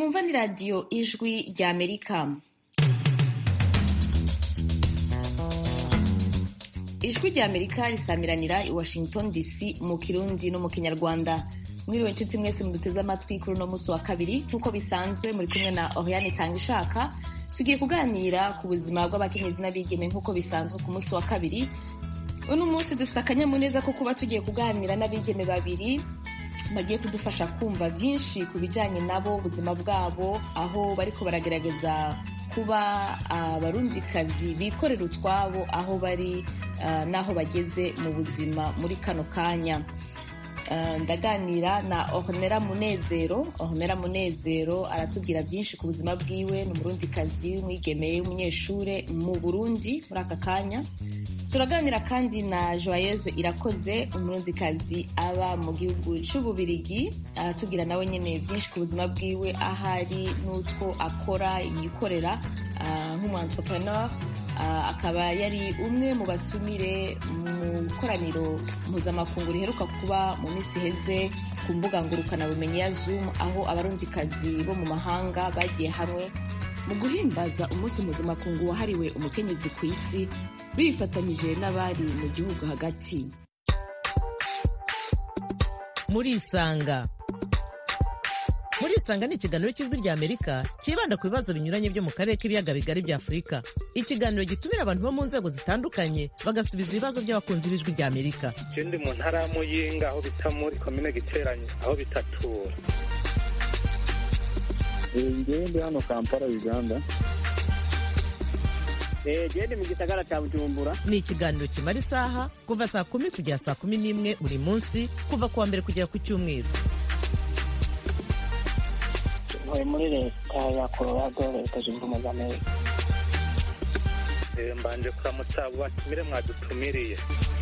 mwumva ni radiyo ijwi rya amerika ijwi rya amerika risamiranira i washington dc mu kirundi no mu kinyarwanda mwiriwe inshuti mwese muduteze amatwi kuri uno munsi wa kabiri nk'uko bisanzwe muri kumwe na oriane itanga ishaka tugiye kuganira ku buzima bw'abakenyezi n'abigeme nk'uko bisanzwe ku munsi wa kabiri uno munsi dufite akanyamuneza ko kuba tugiye kuganira n'abigeme babiri bagiye kudufasha kumva byinshi ku bijyanye nabo ubuzima bwabo aho bariko baragerageza kuba abarundikazi bikorera utwabo aho bari n'aho bageze mu buzima muri kano kanya ndaganira na ornera munezero ornera munezero aratubwira byinshi ku buzima bwiwe ni umurundikazi w'umwigeme w'umunyeshure mu burundi muri aka kanya turaganira kandi na joyeuse irakoze umurundikazi aba mu gihugu cy'ububirigi aratubwira nawe nyine byinshi ku buzima bwiwe ahari n'utwo akora yikorera nk'umu entrepreneur akaba yari umwe mu batumire mu koraniro mpuzamakungu riheruka kuba mu minsi iheze ku mbuga ngurukanabumenyi ya zoom aho abarundikazi bo mu mahanga bagiye hamwe mu guhimbaza umunsi mpuzamakungu wahariwe umukenyezi ku isi bifatanyije n'abari mu gihugu hagati murisanga murisanga ni ikiganiro cy'ijwi rya amerika cyibanda ku bibazo binyuranye byo mu karere k'ibiyaga bigari bya afurika ikiganiro gitumira abantu bo mu nzego zitandukanye bagasubiza ibibazo by'abakunzi b'ijwi rya amerika ikindi mu ntara ya muyinga aho bita muri komine giteranye aho bitatura ngewe ndi hano kampala uganda gende mu gisagara cya bujumbura ni ikiganiro kimara isaha kuva saa kumi kugera saa kumi n'imwe buri munsi kuva ku wa mbere kugera ku cyumweru ntuye muri leta ya colorado leta zunze ubumwe za amerika mbanje kuramutsa abo batumire mwadutumiriye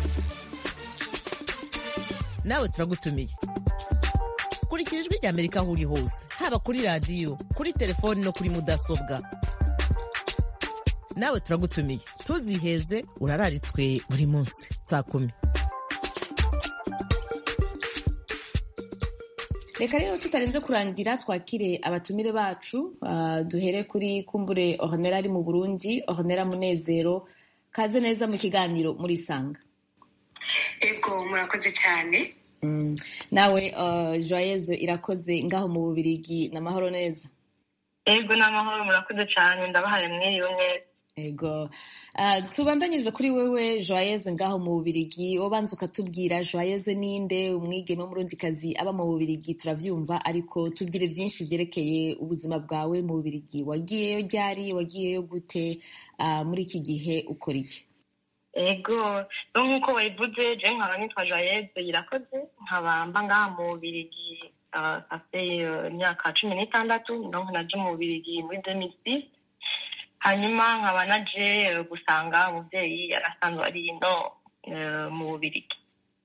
nawe turagutumiye kurikira ijwi rya amerika aho uri hose haba kuri radiyo kuri telefoni no kuri mudasobwa nawe turagutumiye ntuziheze urararitswe buri munsi saa kumi reka rero tutarenze kurangira twakire abatumire bacu duhere kuri kumbure ornera ari mu burundi ornera munezero kaze neza mu kiganiro murisanga ego murakoze cyane nawe joyeuse irakoze ngaho mu bubirigi ni amahoro neza ego ni amahoro murakoze cyane ndabahaye mwiriwe neza ego tubandanyiriza kuri wewe joyeuse ngaho mu bubirigi ubanza ukatubwira joyeuse ninde umwigeme w'umurundikazi aba mu bubirigi turabyumva ariko tubwire byinshi byerekeye ubuzima bwawe mu bubirigi wagiyeyo ryari wagiyeyo gute muri iki gihe ukora iki ego nk'uko wabivuze je nkaba nitwa joyeuse irakoze nkaba mba ngaha mu bubirigi afe imyaka cumi n'itandatu donc naje mu bubirigi muri demisisi hanyuma nkaba naje gusanga umubyeyi yari asanzwe ari ino mu bubirigi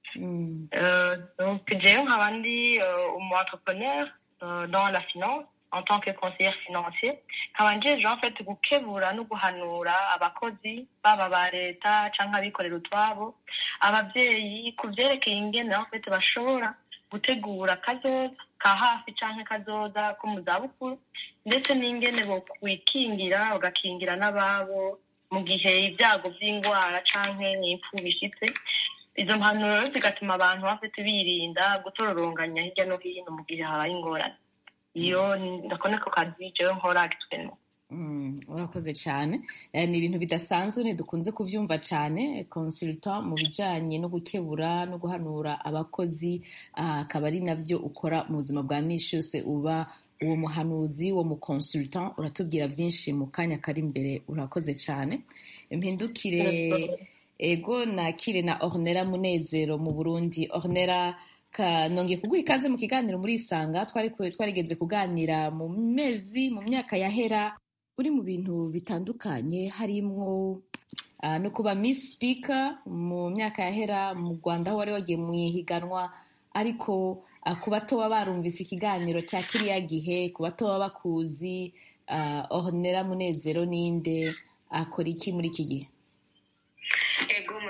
donc jewe nkaba ndi umu entrepreneur dans la finance en tant que conseillère financier nkaba njeje en fait gukebura no guhanura abakozi baba ba leta canke abikorera utwabo abavyeyi ku vyerekeye ingene en fait bashobora gutegura kazoza ka hafi canke kazoza ko mu zabukuru ndetse n'ingene bokwikingira bagakingira n'ababo mu gihe ibyago by'indwara canke impfu bishitse izo mpanuro zigatuma abantu bafite birinda gutororonganya hirya no hino mu gihe habaye ingorane iyo ndakone ko kazi jewe nkora agitwemo urakoze cyane ni ibintu bidasanzwe ntidukunze kubyumva cyane consultant mu bijyanye no gukebura no guhanura abakozi akaba ari nabyo ukora mu buzima bwa minsi yose uba uwo muhanuzi uwo mu consultant uratubwira byinshi mu kanya kari imbere urakoze cyane impindukire ego nakire na ornera munezero mu burundi ornera nongeye kuguha ikaze mu kiganiro muri isanga twari twarigeze kuganira mu mezi mu myaka yahera uri mu bintu bitandukanye harimwo no kuba miss speaker mu myaka yahera mu rwanda aho wari wagiye mu ihiganwa ariko ku bato baba barumvise ikiganiro cya kiriya gihe ku bato baba bakuzi ornera munezero ninde akora iki muri iki gihe ego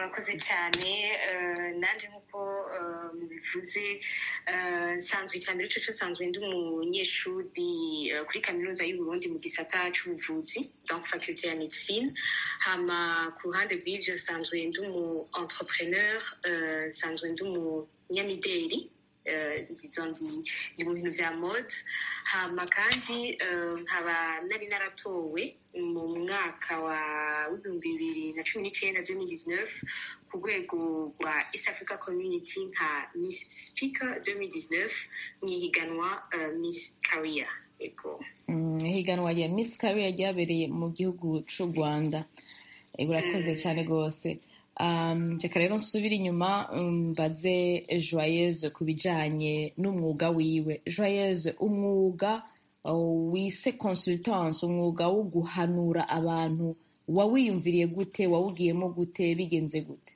murakoze cyane nanjye nk'uko mubivuze nsanzwe icya mbere cyo nsanzwe ndi umunyeshuri kuri kaminuza y'uburundi mu gisata cy'ubuvuzi donc faculté ya médecine hama ku ruhande rw'ibyo nsanzwe ndi umu entrepreneur nsanzwe ndi umunyamideli ndi mu bintu bya mode hama kandi nkaba nari naratowe mu mwaka wa w'ibihumbi bibiri na cumi n'icyenda 2019 ku rwego rwa east africa community nka miss speaker 2019 mu ihiganwa miss career ihiganwa rya miss career ryabereye mu gihugu cy'u rwanda urakoze cyane rwose reka rero nsubire inyuma mbaze joyeuse ku bijyanye n'umwuga wiwe joyeuse umwuga wise consultance umwuga wo guhanura abantu wawiyumviriye gute wawugiyemo gute bigenze gute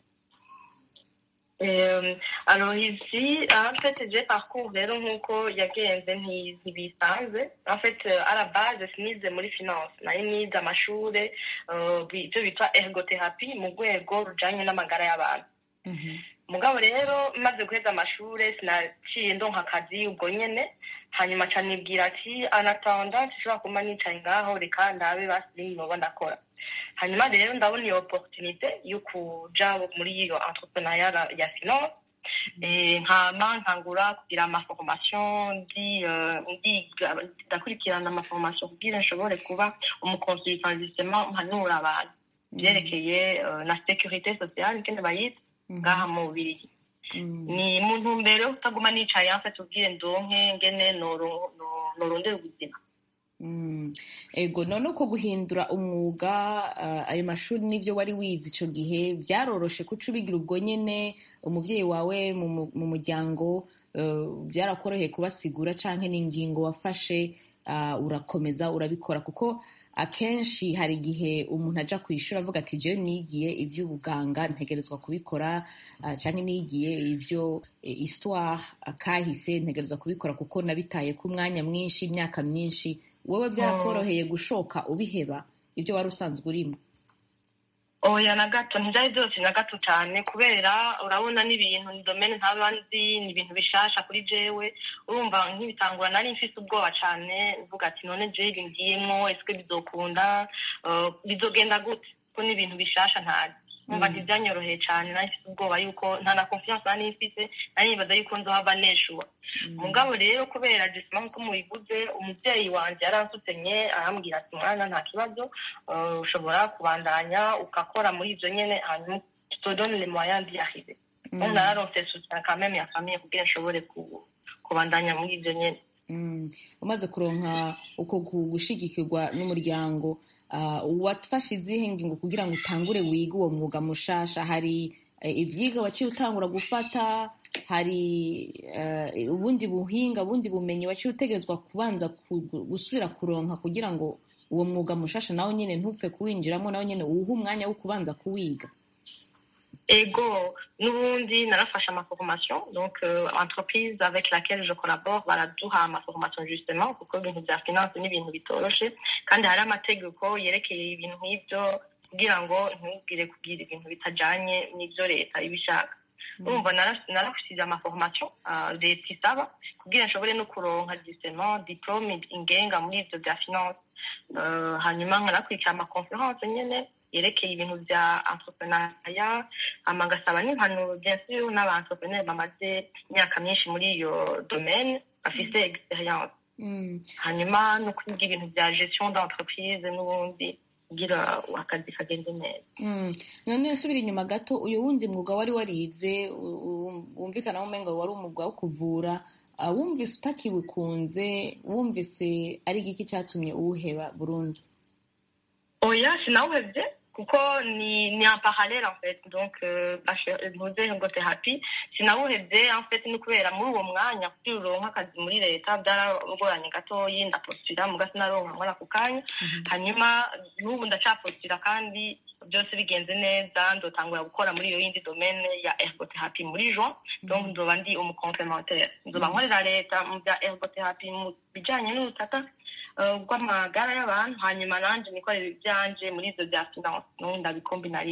alors ici en fait j'ai parcours rero nk'uko yagenze ntibisanzwe en fait à la base sinize muri finance nari nize amashure ibyo bitwa ergotherapie mu rwego rujanye n'amagara y'abantu mugabo rero maze guheza amashure sinaciye ndonka akazi ubwo nyene hanyuma ca nibwira ati anatanda nshobora kuba nicaye ngaho reka ndabe basi noba ndakora hanyuma rero ndabona iyo opportunité yo kuja muri iyo entrepreneuriat ya finance nkama nkangura kugira amaformation ndakurikirana amaformation kugira nshobore kuba umuconsultant justement mpanura abantu vyerekeye na sécurité sociale ngene bayita ngaha mu bubirigi ni mu ntumbero yo kutaguma nicaye mfite ubwire ndonke ngene norondera ubuzima ego none uko guhindura umwuga ayo mashuri n'ibyo wari wize icyo gihe byaroroshe kuca ubigira ubwo nyine umubyeyi wawe mu muryango byarakoroheye kubasigura cyangwa n'ingingo wafashe urakomeza urabikora kuko akenshi hari igihe umuntu ajya ku ishuri avuga ati jyewe nigiye iby'ubuganga ntegerezwa kubikora cyangwa nigiye ibyo isitwa kahise ntegerezwa kubikora kuko nabitaye ku mwanya mwinshi imyaka myinshi wowe byarakoroheye gushoka ubiheba ibyo wari usanzwe urimo oya na gato ntibyari byose na gato cyane kubera urabona n'ibintu ni domene ntaba nzi ni ibintu bishasha kuri jewe urumva nk'ibitangura nari mfise ubwoba cyane uvuga ati none jewe ibi ngiyemwo ese bizokunda bizogenda gute ko ni ibintu bishasha ntazi umva ntibyanyoroheye cyane nari mfite ubwoba yuko nta na confiance nari mfise nari nibaza yuko nzohava neshuwa mugabo rero kubera gisima nk'uko mubivuze umubyeyi wanjye yaransutenye arambwira ati mwana nta kibazo ushobora kubandanya ugakora muri ibyo nyene hanyuma tutodone le moyen d'y arriver donc nararonse soutien quand même ya famille kugira nshobore kubandanya muri ibyo nyene umaze kuronka uko gushigikirwa n'umuryango wafashe izihe ngingo kugira ngo utangure wige uwo mwuga mushasha hari ibyiga waciye utangura gufata hari ubundi buhinga ubundi bumenyi waciye utegerezwa kubanza gusubira kuronka kugira ngo uwo mwuga mushasha nawe nyine ntupfe kuwinjiramo nawe nyine uwuhe umwanya wo kubanza kuwiga ego n'ubundi narafashe amaformation donc euh, entreprise avec laquelle je collabore baraduha amaformation justement kuko ibintu bya finance ni ibintu bitoroshe kandi hari amategeko yerekeye ibintu nk'ibyo kugira ngo ntugire kugira ibintu bitajanye n'ibyo leta ibishaka urumva narafisize amaformation leta isaba kugira nshobore no kuronka justement diplome ingenga muri ivyo bya finance hanyuma nkanakurikira amaconference nyene yerekeye ibintu bya entrepreneuria hama ngasaba n'impanuro bien sûr n'aba-entrepreneur bamaze imyaka myinshi muri iyo domaine bafise experience hanyuma no kwiga ibintu bya gestion d'entreprise n'ubundi kugira akazi kagende neza none nsubira inyuma gato uyu wundi mwuga wari warize wumvikana umengo wari umwuga wo kuvura wumvise utakiwikunze wumvise ari igiki cyatumye uwuheba burundu oya sinawuhebye kuko ni ni en parallèle en fait donc ntuze ngo therapie sinawuhebye en fait ni kubera muri uwo mwanya kugira uronka akazi muri leta byaragoranye gatoyi ndapostira muga sinaronka nkora ako kanya hanyuma n'ubu ndacapostira kandi byose bigenze neza ndotangura gukora muri iyo yindi domaine ya ergotherapie muri juin donc nzoba ndi umucomplementaire nzoba nkorera leta mu bya ergotherapie mu bijanye n'ubutaka bw'amagara y'abantu hanyuma nanje nikorera ibyanje muri ivyo bya finance nubu ndabikombina ari bibi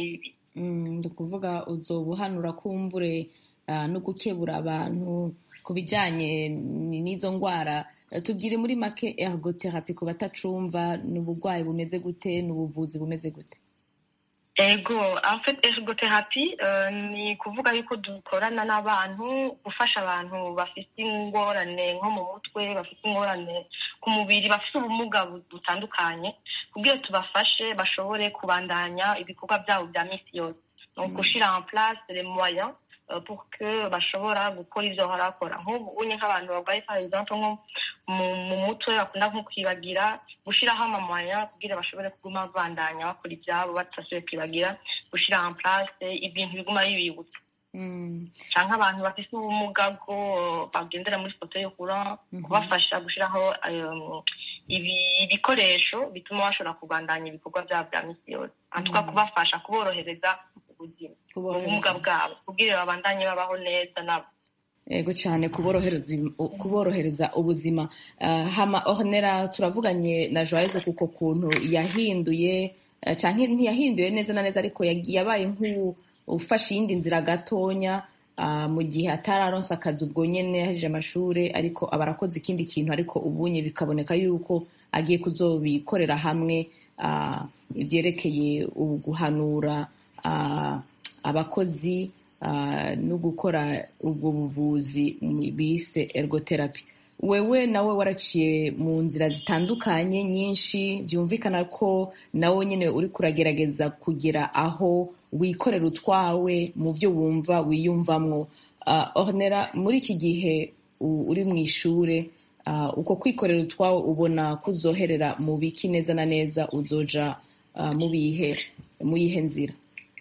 Mm, ni ukuvuga uzoba uhanura kumbure ah, no gukebura abantu ku bijyanye n- n'izo ndwara Eh, tubwire muri make ergotherapy ku batacumva ni uburwayi bumeze gute ni ubuvuzi bumeze gute ego en fait ergotherapy euh, ni kuvuga yuko dukorana n'abantu gufasha abantu bafite ingorane nko mu mutwe bafite ingorane ku mubiri bafite ubumuga bu- butandukanye kugira tubafashe bashobore kubandanya ibikorwa byabo bya misi yose donc gushira en place les moyens euh, pour que bashobora gukora ivyo bahora bakora nk'ubu unye nk'abantu barwaye par exemple nko mu, mu mutwe bakunda nko kwibagira gushiraho amamwanya kugira bashobore kuguma babandanya bakora ivyabo batasubiye kwibagira gushira en place ibintu biguma bibibutsa Mm, canke abantu bafise ubumuga bwo bagendera muri foto yo kura Mhm. kubafasha gushiraho um, ibi- ibikoresho bituma bashobora kubandanya ibikorwa vyabo vya misi yose antuka Mhm. kubafasha kuborohereza ubuzima kuborohereza. ubumuga bwabo kugira babandanye babaho neza nabo yego cyane kuborohereza kuborohereza ubuzima Ah, hama ornera turavuganye na joyeuse kuko kuntu yahinduye eh, canke ntiyahinduye neza na neza ariko yag- yabaye nk'ufashe iyindi nzira gatonya ah, mu gihe atararonse akazi ubwo nyene yahejeje amashure ariko aba arakoze ikindi kintu ariko ubunye bikaboneka yuko agiye kuzobikorera hamwe ah, ivyerekeye guhanura ah, abakozi ah, no gukora ubwo buvuzi mu- bise ergotherapy wewe nawe waraciye mu nzira zitandukanye nyinshi byumvikana ko nawe nyine uri kuragerageza kugera aho wikorera utwawe mu byo wumva wiyumvamwo Ah, ornera muri iki gihe u- uri mu ishure ah, uko kwikorera utwawe ubona kuzoherera mu biki neza na neza uzoja ah, mu bihe mu yihe nzira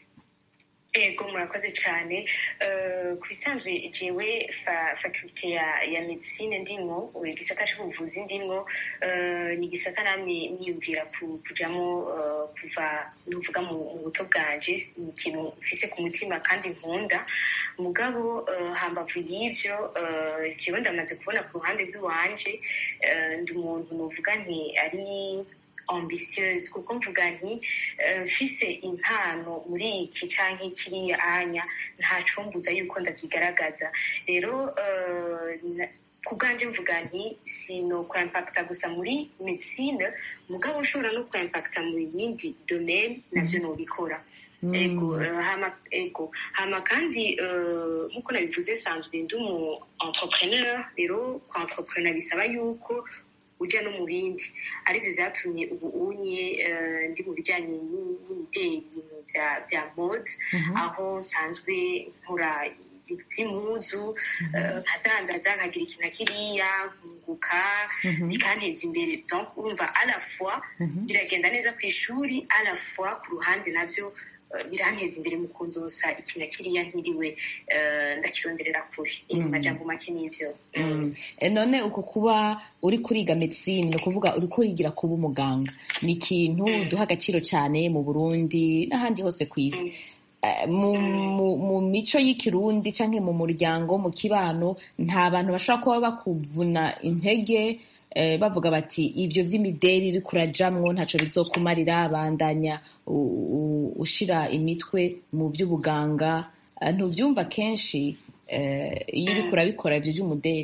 ego murakoze cyane Eh, ku bisanzwe jewe fa- faculté ya, ya medicine ndimwo igisata c'ubuvuzi ndimwo eh, ni igisata namwe niyumvira ku- kujamo eh, kuva nuvuga mu mu buto bwanje ni ikintu mfise ku mutima kandi nkunda mugabo eh, hambavu y'ivyo eh, jewe ndamaze kubona ku ruhande rw'iwanje eh, ndi umuntu nuvuga nti ari ambitieuse kuko mvuga nti eh, mfise impano muri iki canke kiriya anya ntacumbuza yuko ndazigaragaza rero eh, na- ku bwanje mvuga nti sino kwaimpacta gusa muri medicine mugabo ushobora no kwaimpacta mu yindi domaine navyo nobikora ego eh, hama ego hama kandi eh, nk'uko nabivuze sanzwe ndi umu entrepreneur rero kwa entrepreneur bisaba yuko ujya no mu bindi aribyo byatumye ubu unye eh, ndi mu bijyanye ni- n'imideli ibintu bya bya mode aho nsanzwe nkora ibintu by'impuzu eh, nkadandaza nkagira iki na kiriya nkunguka bikanteza imbere donc urumva à la fois biragenda neza ku ishuri à la fois ku ruhande nabyo eh, biranteza imbere mu kunzosa iki na kiriya ntiriwe eh, ndakironderera kure mu majambo make n'ivyo Mm. E, none uko kuba uri kuriga medicine ni ukuvuga uri kurigira kuba umuganga ni ikintu duha agaciro cyane mu burundi n'ahandi hose ku isi Eh, mu, mu, mu mico y'ikirundi canke mu muryango mu kibano nta bantu bashobora kuba bakuvuna intege eh, bavuga bati ivyo vy'imideri uri kurajamwo ntaco bizokumarira bandanya u- u- ushira imitwe mu vy'ubuganga Eh, ntuvyumva kenshi eh, iyo uriko urabikora ivyo vy'umuderi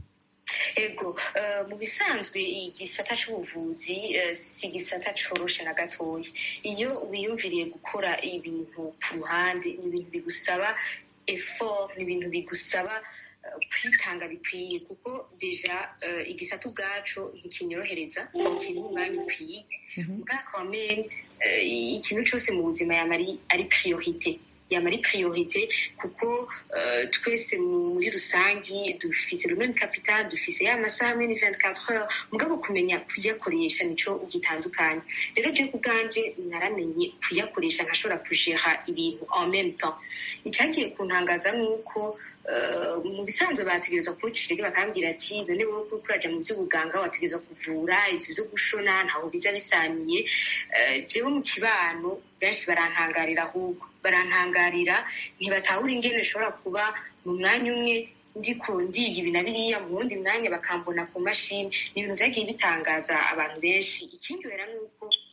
ego eh, mu bisanzwe igisata c'ubuvuzi eh, si igisata coroshe na gatoya iyo wiyumviriye gukora ibintu ku ruhande ni ibintu bigusaba effort ni ibintu bigusaba eh, kwitanga bikwiye kuko deja eh, igisata ubwaco ntikinyorohereza ntikiri umwanya ukwiye bwaka wamenye ikintu cyose mu buzima yama ari- ari priorite yama ari priorite kuko eh, twese mu- muri rusangi dufise le même capital dufise ya masaha mene 24 heures mugabo kumenya kuyakoresha nico gitandukanye rero je kubwanje naramenye kuyakoresha nkashobora kujera ibintu en même temps icyagiye kuntangaza nuko eh, mu bisanzwe bategerezwa kuncira rero bakambwira ati none wowe kuko uraja mu by'ubuganga wategerezwa kuvura ivyo vyo gushona ntaho biza bisaniye Eh, jewe mu kibano benshi barantangarira ahubwo barantangarira ntibatahura ingene nshobora kuba mu mwanya umwe ndiko ndiga ibi na biriya mu wundi mwanya bakambona ku mashini ni ibintu vyagiye bitangaza abantu benshi ikindyohera ni uko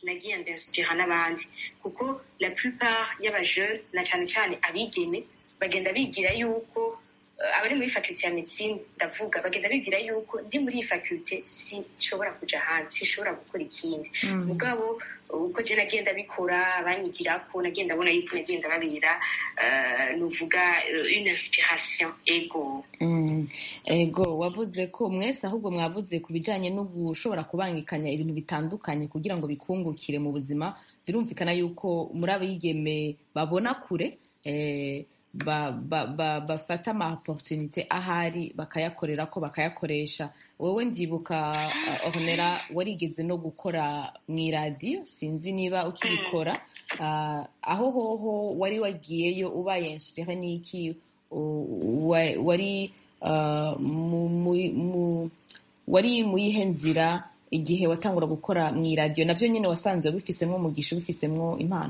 nagiye ndainspira n'abandi kuko la plupart y'abajeune na cyane cyane abigeme bagenda bigira yuko eh, abari muri faculty ya medicine ndavuga bagenda bigira yuko ndi muri iyi faculty sinshobora kuja hanze sinshobora gukora ikindi mugabo uko je nagenda bikora abanyigirako nagenda abona yuko nagenda babera eh, nuvuga eh, une inspiration ego Mm, ego wavuze ko mwese ahubwo mwavuze ku bijyanye no gushobora kubangikanya ibintu bitandukanye kugira ngo bikungukire mu buzima birumvikana yuko muri abigeme babona kure eh, ba, ba, ba, bafata ama opportunité ahari bakayakorera ko bakayakoresha wowe ndibuka uh, ornera warigeze no gukora mu iradiyo sinzi niba ukibikora uh, aho hoho wari wagiyeyo ubaye inspire n'iki u- wa- wari uh, mu- mu- mu- wari mu yihe nzira igihe watangura gukora mu iradiyo nabyo nyine wasanze bifisemwo umugisha ubifisemwo impano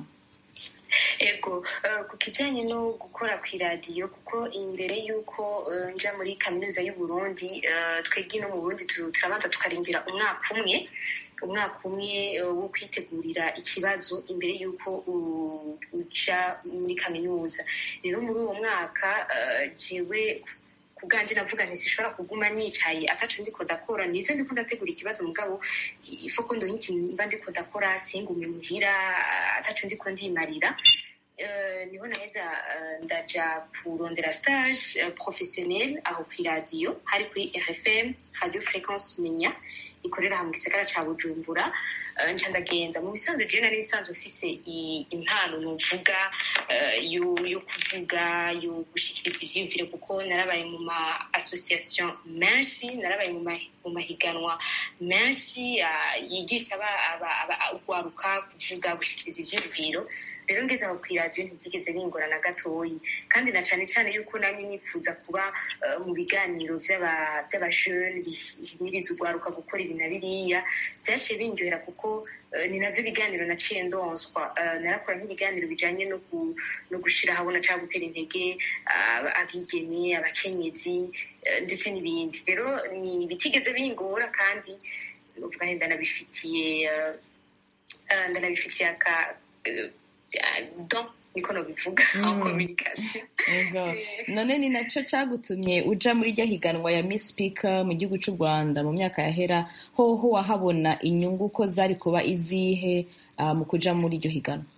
ego eh, ku kijyanye no gukora ku iradiyo kuko imbere y'uko eh, nja muri kaminuza y'u Burundi eh, twebwe no mu Burundi tu- turabanza tukarindira umwaka umwe umwaka umwe eh, wo kwitegurira ikibazo imbere y'uko u- uja muri kaminuza rero muri uwo mwaka eh, jewe ku bwanjye navuga nti sinshobora kuguma nicaye ataco ndiko ndakora nivyo ndiko ndategura ikibazo mugabo ifo ko ndonka ikintu mba ndiko ndakora singume muhira ataco ndiko ndimarira Eh, niho naheza eh, ndaja kurondera stage eh, professionnel aho kw'iradiyo hari kuri rfm radio fréquence menya ikorera aha mu gisagara ca bujumbura Eh, nca ndagenda mu bisanzwe je nari nsanzwe mfise i- impano novuga eh, yo yo kuvuga yo gushikiriza ivyiyumviro kuko narabaye mu ma association menshi narabaye mu ma- mu mahiganwa menshi ah, yigisha aba- aba- aba- urwaruka kuvuga gushikiriza ivyiyumviro rero ngeze aho kw'iradiyo ntibyigeze bingora na gatoyi kandi na cane cane yuko namye nifuza kuba eh, mu biganiro vy'aba- vy'abajene bihimiriza urwaruka gukora ibi na biriya vyaciye bindyohera kuko eh, ni navyo biganiro naciye ndonswa Eh, narakora nk'ibiganiro bijanye no gu- no gushira ahabona canke gutera intege ah, abigeme abakenyezi eh, ndetse n'ibindi rero ni bitigeze bingora kandi uvuga nti ndanabifitiye eh, eh, ndanabifitiye aka eh, don niko nobivuga en communication Ego. none ni naco cagutumye uja muri rya higanwa ya Miss Speaker mu gihugu c'u Rwanda mu myaka yahera hoho wahabona inyungu ko zari kuba izihe ah, mu kuja muri iryo higanwa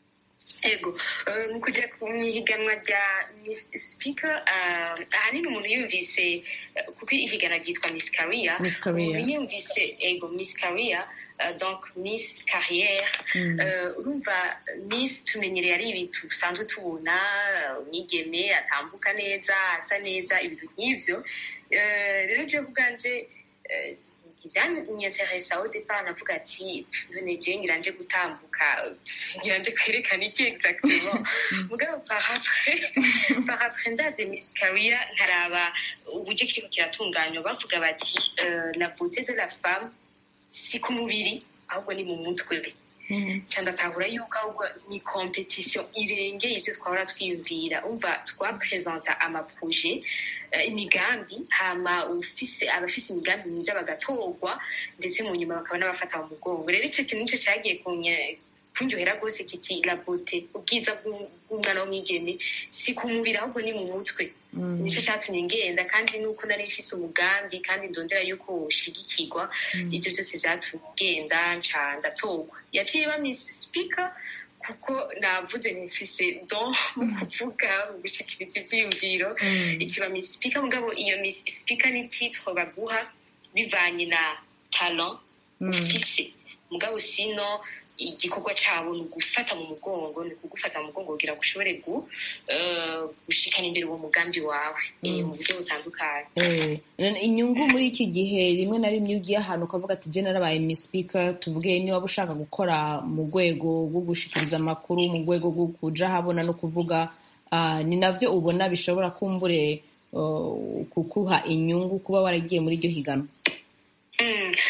ego eh, mu kuja ku ihiganwa rya miss speaker eh, ahanini umuntu yumvise eh, kuko ihiganwa ryitwa miss career Miss Career. umuntu yumvise ego miss career eh, donc miss carrière Eh, urumva miss tumenyereye ari ibintu usanzwe tubona eh, umwigeme atambuka neza asa neza ibintu nk'ivyo Eh, rero jewe kubwanje eh, ibyanyeteresa au départ navuga ati none jewe ngira nje gutambuka ngira nje kwerekana iki exactement mugabo par après par après ndaze miss career nkaraba uburyo kiriko kiratunganywa bavuga bati euh, la beauté de la femme si ku mubiri ahubwo ni mu mutwe nca ndatahura yuko ahubwo ni competition irengeye ivyo twahora twiyumvira umva twapresenta amaproje eh, imigambi hama ufise abafise imigambi myiza bagatorwa ndetse mu nyuma bakaba n'abafata mu mugongo rero ico kintu nico cagiye kunye- kundyohera rwose kiti la beauté ubwiza bw'u- bw'umwana w'umwigeme si ku mubiri ahubwo ni mu mutwe nicyo cyatumye ngenda kandi nuko nari mfise umugambi kandi ndondera yuko woshigikirwa ivyo byose vyatumye ngenda nca ndatorwa yaciye ba miss speaker kuko navuze nifise don mu kuvuga mu gushikiriza ivyiyumviro ikiba miss speaker mugabo iyo miss speaker ni titre baguha bivanye na talent ufise mugabo sino igikorwa cabo ni ugufata mu mugongo ni ukugufata mu mugongo kugira ngo ushobore gu, eh, gushikana imbere uwo mugambi wawe eh, mu buryo butandukanye Eh, none inyungu muri iki gihe rimwe na rimwe iyo ugiye ahantu ukavuga ati je narabaye Miss Speaker tuvuge niba ushaka gukora mu rwego rwo gushikiriza amakuru mu rwego rwo kuja habona no kuvuga ah, ni navyo ubona bishobora kumbure uh, kukuha inyungu kuba waragiye muri iryo higanwa Mm,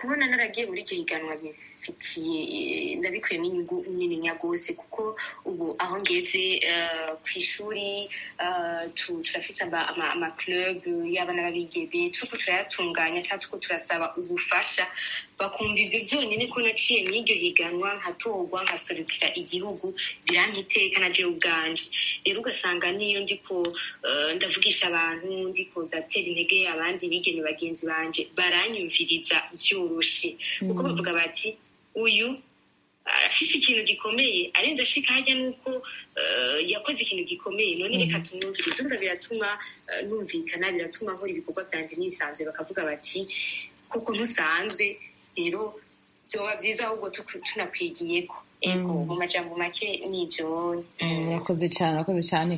kubona naragiye muri iryo higanwa bifitiye ndabikuyemo inyungu nini rwose kuko ubu aho ngeze ku ishuri turafise amaclub y'abana b'abigeme turiko turayatunganya cyangwa turiko turasaba ubufasha bakumva ivyo vyonyine ko naciye mw'iryo higanwa nkatorwa nkaserukira igihugu birampa iteka na jewe ubwanje rero ugasanga niyo ndiko ndavugisha abantu ndiko ndatera intege abandi bigeme bagenzi banje baranyumviriza vyoroshe kuko bavuga bati uyu afise ikintu gikomeye arenze ashika harya nuko yakoze ikintu gikomeye none reka tumwumvirize umva biratuma numvikana biratuma nkora ibikorwa vyanje nisanzwe bakavuga bati kuko ntusanzwe rero vyoba vyiza ahubwo tunakwigiyeko ego mu majambo make nivyo murakoze cane murakoze cane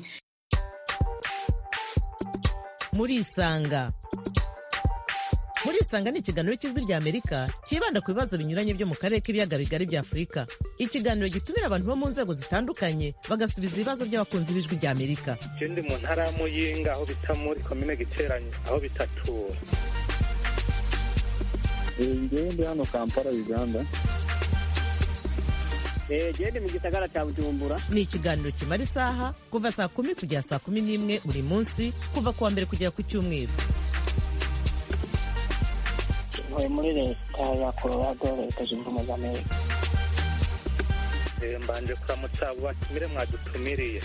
murisanga murisanga ni ikiganiro cy'ijwi rya amerika cyibanda ku bibazo binyuranye byo mu karere k'ibiyaga bigari bya afurika ikiganiro gitumira abantu bo mu nzego zitandukanye bagasubiza ibibazo by'abakunzi b'ijwi rya amerika je ndi mu ntara ya muyinga aho bita muri komine giteranye aho bitatura ngewe ndi hano kampala uganda gende mu gisagara cya bujumbura ni ikiganiro kimara isaha kuva saa kumi kugera saa kumi n'imwe buri munsi kuva ku wa mbere kugera ku cyumweru ntuye muri leta ya colorado leta zunze ubumwe za amerika mbanje kuramutsa abo batumire mwadutumiriye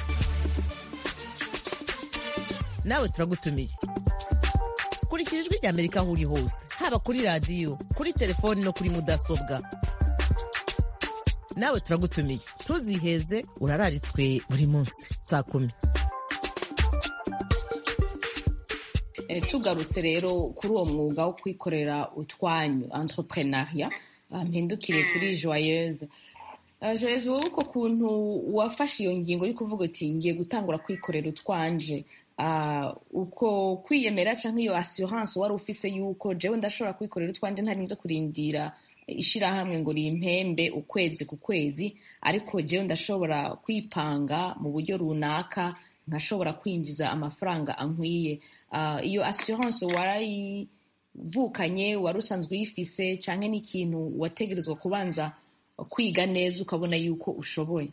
nawe turagutumiye kurikira ijwi rya amerika aho uri hose haba kuri radiyo kuri telefoni no kuri mudasobwa nawe turagutumiye ntuziheze urararitswe buri munsi saa kumi tugarutse rero kuri uwo mwuga wo kwikorera utwanyu entrepreneuria mpindukire kuri joyeuse joyeuse wowe uko kuntu wafashe iyo ngingo yo kuvuga uti ngiye gutangura kwikorera utwanje uko kwiyemera cyangwa iyo assurance wari ufise yuko jewe ndashobora kwikorera utwanje ntarinze kurindira ishirahamwe ngo rimpembe ukwezi ku kwezi ariko jewe ndashobora kwipanga mu buryo runaka nkashobora kwinjiza amafaranga ankwiye iyo assurance warayivukanye wari usanzwe uyifise cyangwa n'ikintu wategerezwa kubanza kwiga neza ukabona yuko ushoboye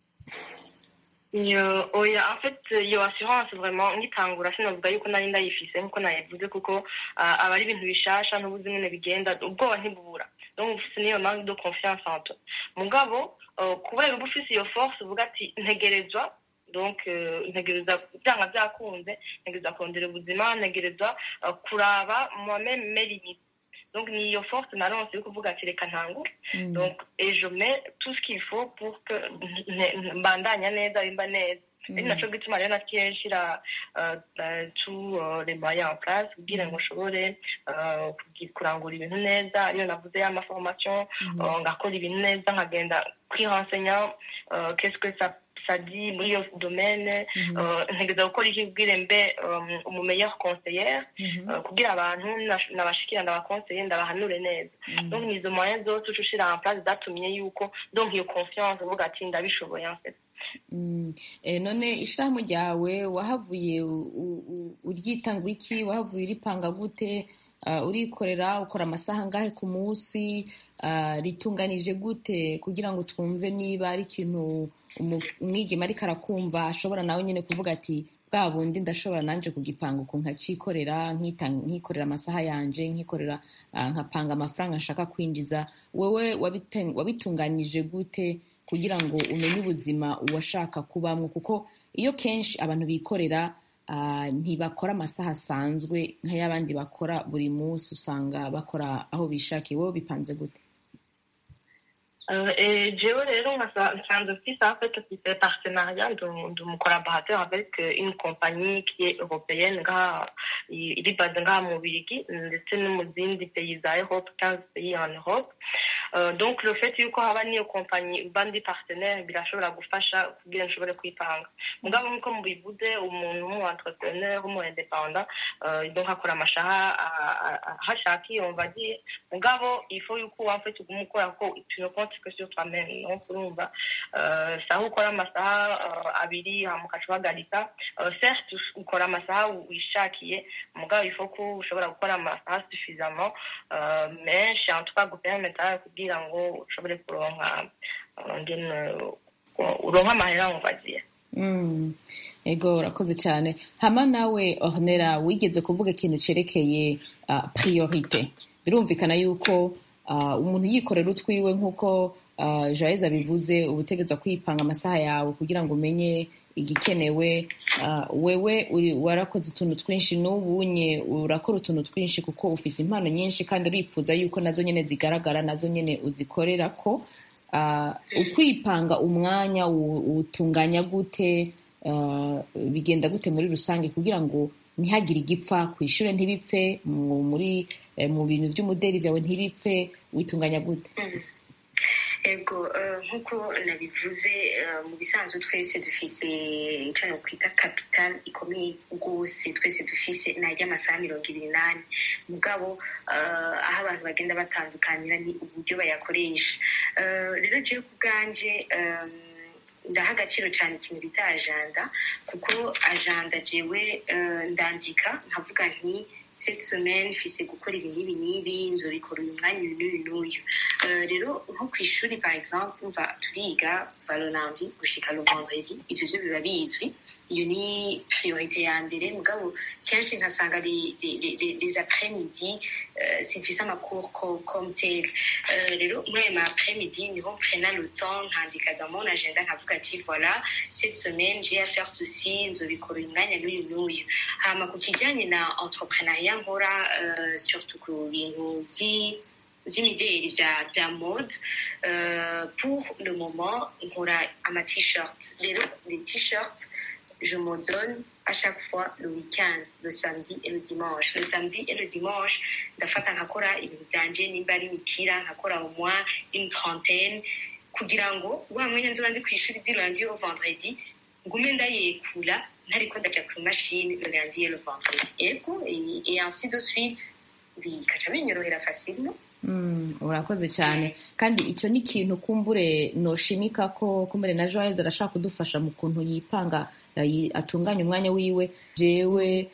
oya en fait iyo assurance vraiment ngitangura sinavuga yuko nari ndayifise nkuko nayivuze kuko aba ari ibintu bishasha ntubuzi nyine bigenda ubwoba ntibubura donc ufise niyo manque de confiance en toi mugabo kubera uba ufise iyo force uvuga ati ntegerezwa donc ntegereza byanga byakunze ntegereza kurondera ubuzima ntegereza kuraba moi-même mes limites donc ni iyo force naronse yo kuvuga ati reka ntangure donc et je mets tout ce qu'il faut pour que mbandanya neza bimba neza ari naco gituma rero naciye nshira tous les moyens en place kugira ngo nshobore kurangura ibintu neza ariyo navuze y'amaformation ngakora ibintu neza nkagenda kwirensenya qu'est-ce que ça sadi muri iyo domaine ntegeza gukora iki kubwire mbe umumeilleur conseillère kugira abantu nabashikira ndabakonseye ndabahanure neza donc ni izo moyens zose uca ushira en place zatumye yuko donc iyo confiance uvuga ati ndabishoboye en fait none ishirahamwe ryawe wahavuye uryitanga iki wahavuye uripanga gute urikorera ukora amasaha angahe ku munsi ritunganije gute kugira ngo twumve niba ari ikintu umwigema ariko arakumva ashobora nawe nyine kuvuga ati bwa bundi ndashobora nanjye kugipanga uku nkacikorera nkikorera amasaha yanje nkikorera nkapanga amafaranga nshaka kwinjiza wowe wabitunganije gute kugira ngo umenye ubuzima uwashaka kubamo kuko iyo kenshi abantu bikorera ntibakora amasaha asanzwe nk'ay'abandi bakora buri munsi usanga bakora aho bishakiye wowe bipanze gute jewe rero nsanzwe mfise en fait mfise partenariat de mon collaborateur avec une compagnie qui est européenne ngaha iri base ngaha mu Birigi ndetse no mu zindi pays za Europe 15 pays en Europe Uh, donc le fait yuko haba niyo kompanyi bandi partenaire birashobora gufasha kugira nshobore kwipanga mugabo nkuko mubivuze umuntu w'umu entrepreneur w'umu independant uh, donc akora amashaha hashakiye on va dire mugabo il faut yuko wa fait uguma ukora ko tu ne comptes que sur toi-même donc urumva uh, saha ukora amasaha uh, abiri hama ukaca uhagarika uh, certes ukora amasaha wishakiye mugabo il faut ko ushobora gukora amasaha suffisamment uh, menshi en tout cas gupermettre kugira ngo ushobore kuronka uh, ngene uronka amahera on va dire Mm. ego urakoze cyane hama nawe ornera wigeze kuvuga ikintu cerekeye uh, priorite birumvikana yuko uh, umuntu yikorera utwiwe nk'uko uh, joyeze abivuze ubutegerezwa kwipanga amasaha yawe kugira ngo umenye igikenewe uh, wewe uri warakoze utuntu twinshi n'ubunye urakora utuntu twinshi kuko ufise impano nyinshi kandi uripfuza yuko nazo nyene zigaragara nazo nyene uzikorera ko uh, ukwipanga umwanya utunganya gute uh, bigenda gute muri rusange kugira ngo ntihagire igipfa ku ishuri ntibipfe muri mu bintu by'umuderi byawe ntibipfe witunganya gute ego nk'uko nabivuze mu bisanzwe twese dufise icyo nakwita capital ikomeye rwose twese dufise ni ay'amasaha mirongo ibiri n'ane mugabo aho abantu bagenda batandukanira ni uburyo bayakoresha rero jewe ku bwanje ndaha agaciro cyane ikintu bita ajanda kuko ajanda jewe ndandika nkavuga nti cette semaine mfise gukora ibi n'ibi n'ibi nzobikora uyu mwanya uyu n'uyu n'uyu rero nko ku ishuri par exemple mva turiga kuva le lundi gushika le vendredi ivyo vyo biba bizwi iyo ni priorité ya mbere mugabo kenshi nkasanga les après midi simfise amacours comme tel rero muri ayo ma après midi niho mprena le temps nkandika dans mon agenda nkavuga ati voilà cette semaine j'ai à faire ceci nzobikora uyu mwanya n'uyu n'uyu hama ku kijanye na entrepreneuria nkora surtout ku bintu by'imideli bya mode pour le moment nkora ama t-shirt rero les t-shirts je me donne à chaque fois le week-end, le samedi et le dimanche. Le samedi et le dimanche, ndafata nkakora ibintu byanje nimba ari imipira nkakora au moins une trentaine kugira ngo wa mwanya nzoba ndi ku ishuri du lundi au vendredi ngume ndayekura ntariko ndaja ku mashini le lundi et le vendredi ego et ainsi de suite bikaca binyorohera facilement urakoze cyane kandi icyo ni ikintu kumbure noshimika ko kumbure na joyeze arashaka kudufasha mu kuntu yipanga atunganya umwanya wiwe jewe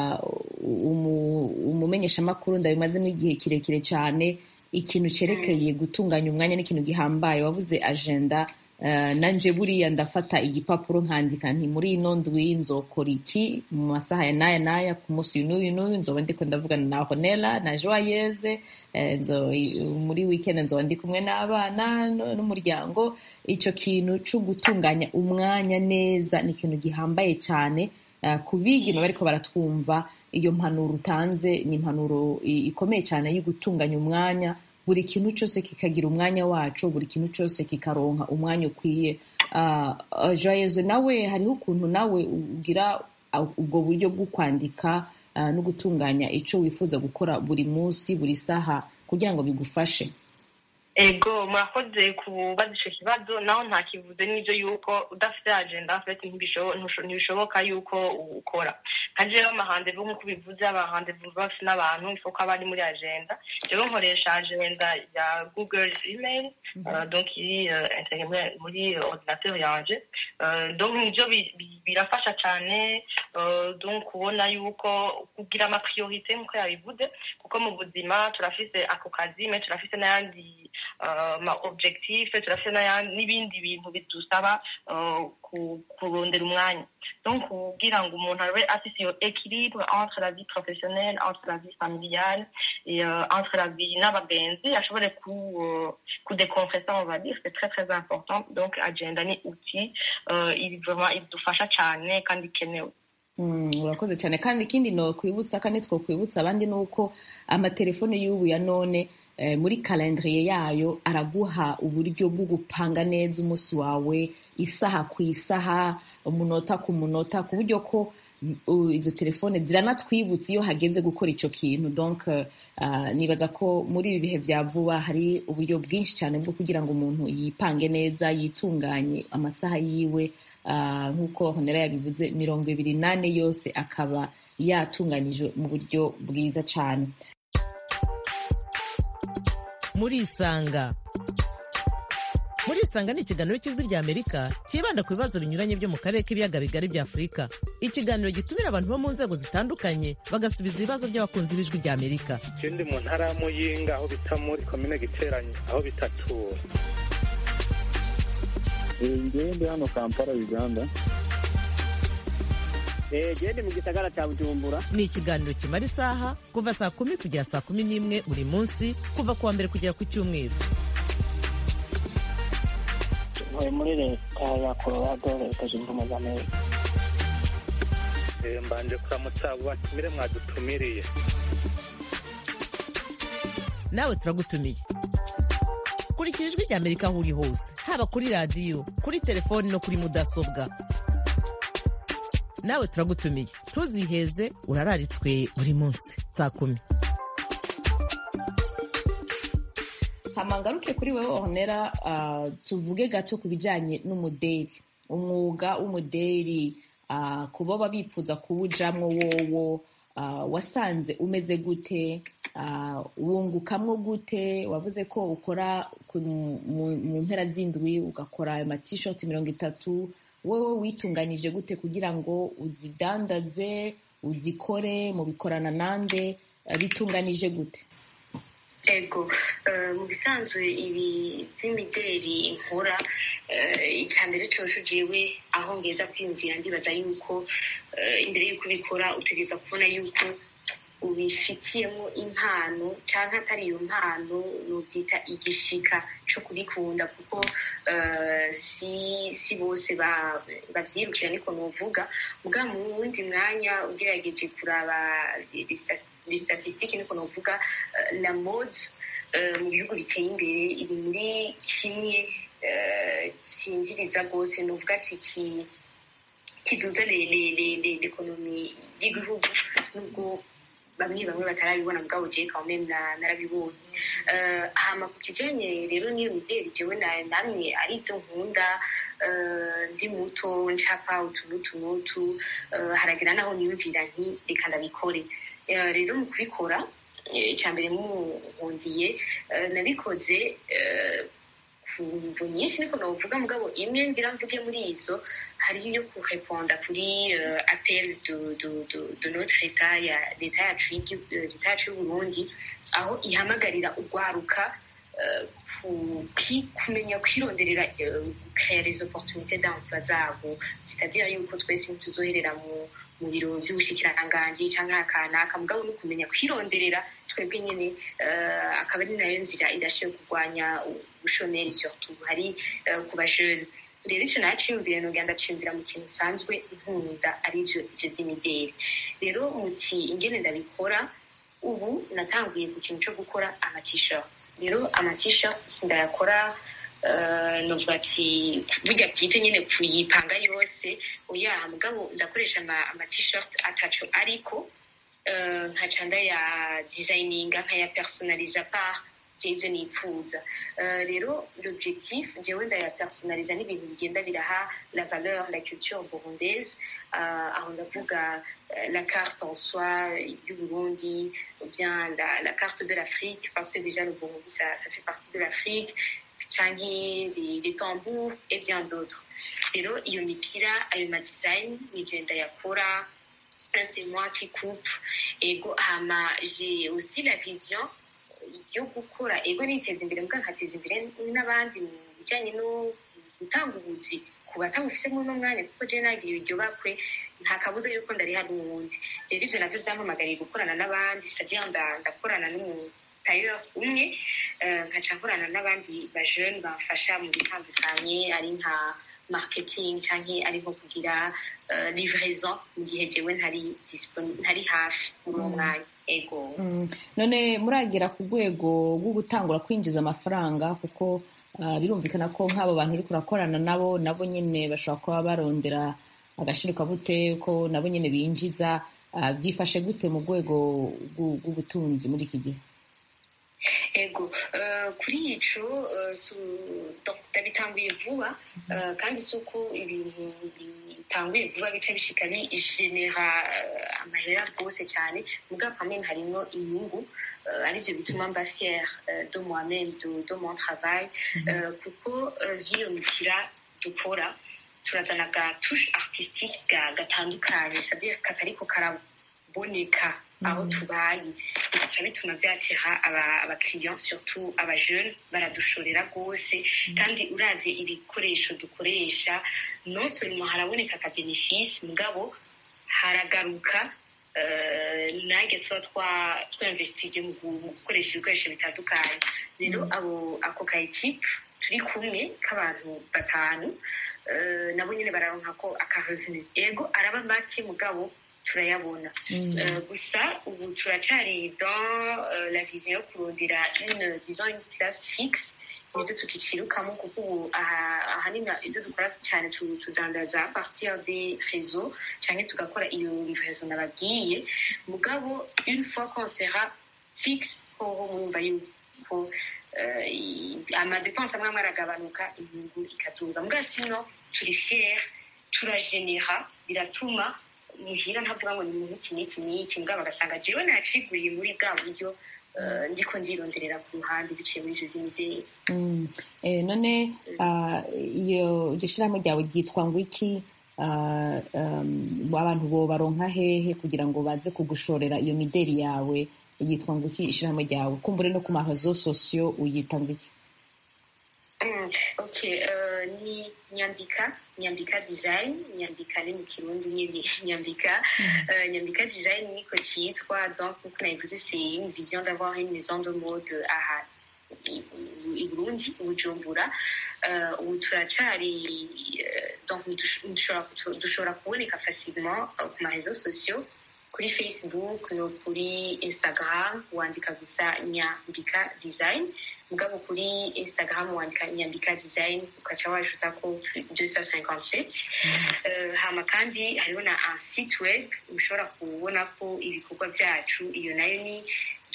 umumenyeshamakuru ndabimazemo igihe kirekire cyane ikintu cyerekeye gutunganya umwanya n'ikintu gihambaye wavuze agenda nanje buriya ndafata igipapuro nkandika nti muri ino ndwi nzokora iki mu masaha ya naya naya ku munsi uyu n'uyu n'uyu nzoba ndiko ndavugana na honela na joyeze muri weekend nzoba ndi kumwe n'abana n'umuryango icyo kintu cyo gutunganya umwanya neza ni ikintu gihambaye cyane ku bigeme bariko baratwumva iyo mpanuro utanze ni impanuro ikomeye cyane yo gutunganya umwanya buri kintu cyose kikagira umwanya wacu buri kintu cyose kikaronka umwanya ukwiye joyeze nawe hariho ukuntu nawe ugira ubwo buryo bwo kwandika no gutunganya icyo wifuza gukora buri munsi buri saha kugira ngo bigufashe ego murakoze kubaza icyo kibazo naho ntakivuze n'ibyo yuko udafite agenda afite ntibishoboka yuko ukora nka jewe amahandevu nk'uko bivuze abahandevu bafite n'abantu isoko aba ari muri agenda jewe nkoresha agenda ya google email donc iri integre muri ordinateur yanje donc nibyo birafasha cyane donc kubona yuko kugira amapriorite nk'uko yabivuze kuko mu buzima turafise ako kazi me turafise n'ayandi ma objectif turafite n'ibindi bintu bidusaba kurondera umwanya donc kugira ngo umuntu abe afite iyo équilibre entre la vie professionnelle entre la vie familiale et entre la vie n'abagenzi ashobore kudekompresa on va dire c'est très très important donc agenda ni outil vraiment idufasha cyane kandi ikenewe urakoze cyane kandi ikindi no kwibutsa kandi two kwibutsa abandi ni uko amatelefone y'ubu ya none eh, muri kalendriye yayo araguha uburyo bwo gupanga neza umunsi wawe isaha ku isaha umunota ku munota ku buryo ko uh, izo telefone ziranatwibutsa iyo hageze gukora ico kintu donc uh, nibaza ko muri ibi bihe vya vuba hari uburyo bwinshi cyane bwo kugira ngo umuntu yipange neza yitunganye amasaha yiwe uh, nk'uko honera yabivuze mirongo ibiri nane yose akaba yatunganijwe mu buryo bwiza cyane murisanga murisanga ni ikiganiro cy'ijwi rya amerika cyibanda ku bibazo binyuranye byo mu karere k'ibiyaga bigari bya afurika ikiganiro gitumira abantu bo mu nzego zitandukanye bagasubiza ibibazo by'abakunzi b'ijwi rya amerika je ndi mu ntara ya muyinga aho bita muri komine giteranyi aho bitatura ngewe ndi hano kampala uganda gende mu gisagara cya bujumbura ni ikiganiro kimara isaha kuva saa kumi kugera saa kumi n'imwe buri munsi kuva ku wa mbere kugera ku cyumweru ntuye muri leta ya colorado leta zunze ubumwe za amerika Eh, mbanje kuramutsa abo batumire mwadutumiriye nawe turagutumiye kurikira ijwi rya amerika aho uri hose haba kuri radiyo kuri telefoni no kuri mudasobwa nawe turagutumiye ntuziheze urararitswe buri munsi saa kumi hamangaruke kuri wewe honera uh, tuvuge gato ku bijyanye n'umuderi umwuga w'umuderi uh, ku baba bifuza kuwujamwo wowo uh, wasanze umeze gute uh, wungukamwo gute wavuze ko ukora ku- mu mu mpera z'indwi ugakora ayo matishoti mirongo itatu wowe witunganyije gute kugira ngo uzidandaze uzikore mubikorana nande uh, bitunganije gute ego eh, mu bisanzwe ibi by'imideri nkora eh, icya mbere cyose jewe aho ngeza kwiyumvira ndibaza yuko eh, imbere y'uko ubikora utegereza kubona yuko ubifitiyemo impano cyangwa atari iyo mpano nubyita igishika cyo kubikunda kuko eh, si si bose ba- bavyirukira niko novuga muga mu wundi mwanya ugerageje kuraba ibistatisitiki niko novuga eh, la mode eh, mu bihugu biteye imbere iri muri kimwe eh, cyinjiriza rwose novuga ati ki kiduza le- le- le- le- l'ekonomi y'igihugu nubwo bamwe bamwe batarabibona mugabo jewe quand même na- narabibonye Eh, hama ku kijanye rero n'iyo mideli jewe na- namwe ari ibyo nkunda eh, ndi muto ncapa utu n'utu n'utu eh, haragira naho niyumvira nti reka ndabikore Eh, rero mu kubikora eh, icya mbere muhundiye eh, nabikoze eh, ku mvu nyinshi niko novuga mugabo imwe ngira mvuge muri izo hariyo yo kureponda kuri uh, appel de, de, de, de notre état ya leta yacu y'igi- eh, leta yacu y'uburundi aho ihamagarira urwaruka uh, ku- kwi- kumenya kwironderera uh, créer les opportunités d'emploi zabo c'est-à-dire yuko twese ntituzoherera mu mu biro by'ubushikiranganji cyangwa akanaka mugabo no kumenya kwironderera twebwe nyine uh, akaba ari nayo nzira irashoboye kurwanya ubushomeri surtout hari uh, ku bajene rero icyo naciyumvire nogenda ndaciyumvira mu kintu usanzwe nkunda aribyo ibyo by'imideli rero muti ingene ndabikora ubu natanguye ku kintu cyo gukora ama-t-shirt rero ama-t-shirt sindayakora uh, novuga ati burya bwite nyine kuyipanga yose oya mugabo ndakoresha ama- ama-t-shirt ataco ariko uh, nkaca ndaya designinga nkaya personaliza par ibyo nipfuza Eh, rero l'objectif jewe ndayapersonaliza n'ibintu bigenda biraha la valeur la culture burundaise Eh, aho ndavuga eh, la carte en soi du Burundi ou bien la, la carte de l'Afrique parce que déjà le Burundi ça, ça fait partie de l'Afrique canke les, les tambours et bien d'autres rero iyo mipira ayo madesign nije ndayakora c'est moi qui coupe ego hama j'ai aussi la vision yo gukora ego niteza imbere mbwa nkateza imbere n'abandi mu bijyanye no gutanga ubuzi ku batabufise muri uno mwanya kuko jewe nagira iryo bakwe nta kabuza yuko ndari hari uwundi rero ivyo navyo vyampamagariye gukorana n'abandi c'est-à-dire nda- ndakorana n'umutayeur umwe eh, nkaca nkorana n'abandi bajeune bamfasha mu bitandukanye ari nka marketing canke ari nko kugira eh, livraison mu gihe jewe ntari disponi- ntari hafi muri uwo mwanya ego Mm, none muragera ku rwego rwo gutangura kwinjiza amafaranga kuko ah, birumvikana ko nk'abo bantu uri kurakorana nabo nabo nyine bashobora kuba barondera agashirikabute ko nabo nyine binjiza ah, byifashe gute mu rwego rw'u- rw'ubutunzi muri iki gihe ego eh, kuri ico eh, su- donc ndabitanguye vuba eh, kandi si uko ibintu bitanguye vuba bica bishika bigenera eh, amahera rwose cyane mugabo quand même harimwo inyungu eh, arivyo bituma mba fière eh, de moi-même de, de mon travail eh, kuko eh, nkiyumvira dukora turazana ga touche artistique ga- gatandukanye c'est-à-dire katariko karaboneka aho tubaye bigaca bituma byatera aba- abakiriya surtout abajeune baradushorera rwose kandi uravye ibikoresho dukoresha non seulement haraboneka aka benefice mugabo haragaruka eh, nange tuba twa- twinvestige mu gu- mu gukoresha ibikoresho bitandukanye rero abo ako ka equipe turi kumwe k'abantu batanu eh, nabo nyine bararonka ko akarevenu ego araba make mugabo turayabona Euh, gusa ubu turacari dans euh, la vision yo kurondera une disons une place fixe nivyo tukicirukamo kuko ubu aha- ahanini ivyo dukora cyane tu- tudandaza à partir des réseaux canke tugakora iyo livraison nababwiye mugabo une fois qu'on sera fixe hoho mwumva yuko euh, i- amadepense amwe amwe aragabanuka inyungu ikaduga mugabo sino turi fier turagenera biratuma muhira ntavuga ngo ni muntu iki n'iki n'iki mugabo bagasanga jewe naciguriye muri bwa buryo eh, ndiko ndironderera ku ruhande biciye muri ivyo vy'imideli Mm. Eh, none ah, iyo iryo shyirahamwe ryawe ryitwa ngo iki Ah, um, abantu bo baronka hehe kugira ngo baze kugushorera iyo mideli yawe yitwa ngo iki ishyirahamwe ryawe kumbure no ku marezo sosiyo uyita ngo iki Mm, ok euh, ni nyambika nyambika design nyambika ni mu kirundi nyine nyambika euh, nyambika design niko cyitwa donc nkuko nabivuze c'est une vision d'avoir une maison de mode aha i i burundi i bujumbura euh, ubu turacari euh, donc dush- dushobora kutu- dushobora kuboneka facilement euh, ku marezo sociaux kuri facebook no kuri instagram wandika gusa nyambika design mugabo kuri instagram wandika nyambika design ukaca wajutako 257 uh, hama kandi hariho na un site web ushobora kubonako ibikorwa vyacu iyo nayo ni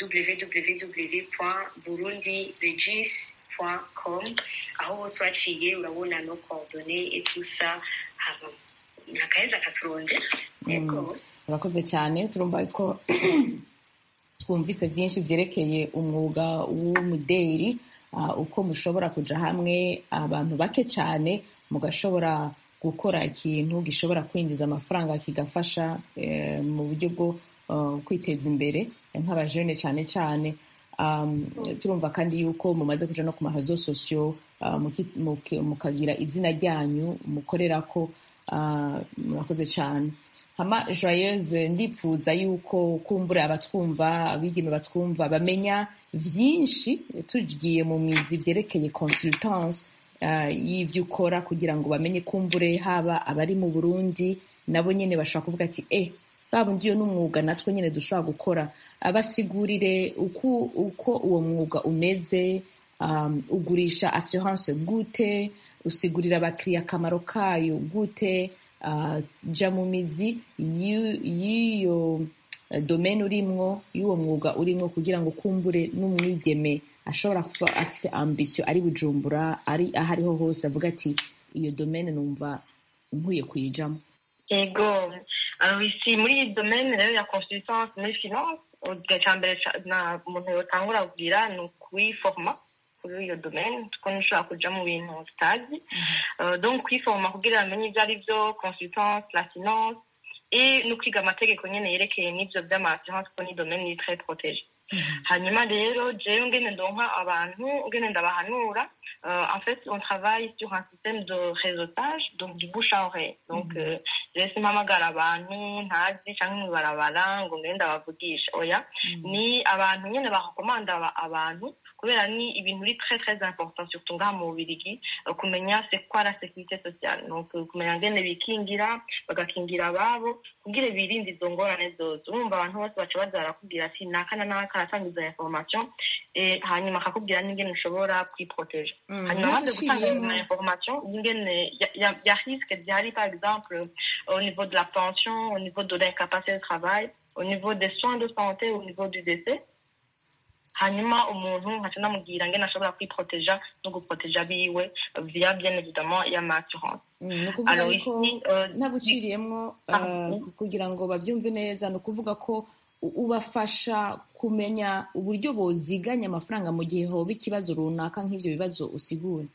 www.burundiregis com aho hose waciye urabona no coordonne et tout ça hama nakaheza katurondera yego urakoze cyane turumva ko twumvise byinshi byerekeye umwuga w'umuderi ah, uko mushobora kuja hamwe abantu bake cyane mugashobora gukora ikintu gishobora kwinjiza amafaranga kigafasha eh, mu buryo bwo ah, kwiteza imbere nk'abajene cyane cyane Um, turumva kandi yuko mumaze kuja no ku marezo sosiyo ah, muki- muki- mukagira izina ryanyu mukorerako ah, murakoze cyane hama joyeuse ndipfuza yuko kumbura abatwumva abigeme batwumva bamenya byinshi tugiye mu mizi byerekeye consultance uh, y'ibyo ukora kugira ngo bamenye kumbure haba abari mu burundi nabo nyine bashobora kuvuga ati eh babundi iyo n'umwuga natwe nyine dushobora gukora abasigurire uko, uko uwo mwuga umeze um, ugurisha assurance gute usigurira abakiriya akamaro kayo gute uh, ja mu mizi y'u- y'iyo eh, domaine urimwo y'uwo mwuga urimwo kugira ngo kumbure n'umwigeme ashobora kuba afise ambition ari bujumbura ari aho ariho hose avuga ati iyo domaine numva nkwiye kuyijamo ego alors ici muri iyi domaine rero ya consultance muri finance igihe cya mbere ca- na umuntu yotangura kubwira ni ukuyiforma kuri iyo domaine kuko ntushobora kuja mu bintu tutazi Euh, donc kwiforma kugira bamenye ibyo ari byo consultance la finance et no kwiga amategeko nyene yerekeye n'ivyo vy'ama-assurance kuko ni domaine iri très protégée hanyuma rero jewe ngene ndonka abantu ngene ndabahanura euh, en fait, on travaille sur un système de réseautage, donc du bouche à oreille. Donc, euh, rero simpamagara abantu ntazi canke mwibarabara ngo ngende abavugisha oya ni abantu nyene bakomanda aba- abantu kubera ni ibintu biri très très important surtout ngaha mu bubirigi eh, kumenya c'est quoi la sécurité sociale donc eh, kumenya ngene bikingira bagakingira ababo kugira birinde izo ngorane zose urumva abantu bose baca baza barakubwira ati naka na naka aratanga izo information eh, hanyuma akakubwira n'ingene ushobora kwiproteja hanyuma amaze gutanga ntaguciriyemo izo information y'ingene ya- ya- ya risque zihari par exemple au niveau de la pension au niveau de l'incapacité de travail au niveau des soins de santé au niveau du décès hanyuma umuntu nkaca namubwira ngene ashobora kwiproteja no guproteja biwe via bien évidemment y'amaassurance Mm, ni ukuvuga alors yuko ici euh, ntaguciriyemo Ah, uh, oui. kugira ngo babyumve neza ni ukuvuga ko u- ubafasha kumenya uburyo boziganya amafaranga mu gihe hoba ikibazo runaka nk'ibyo bibazo usigura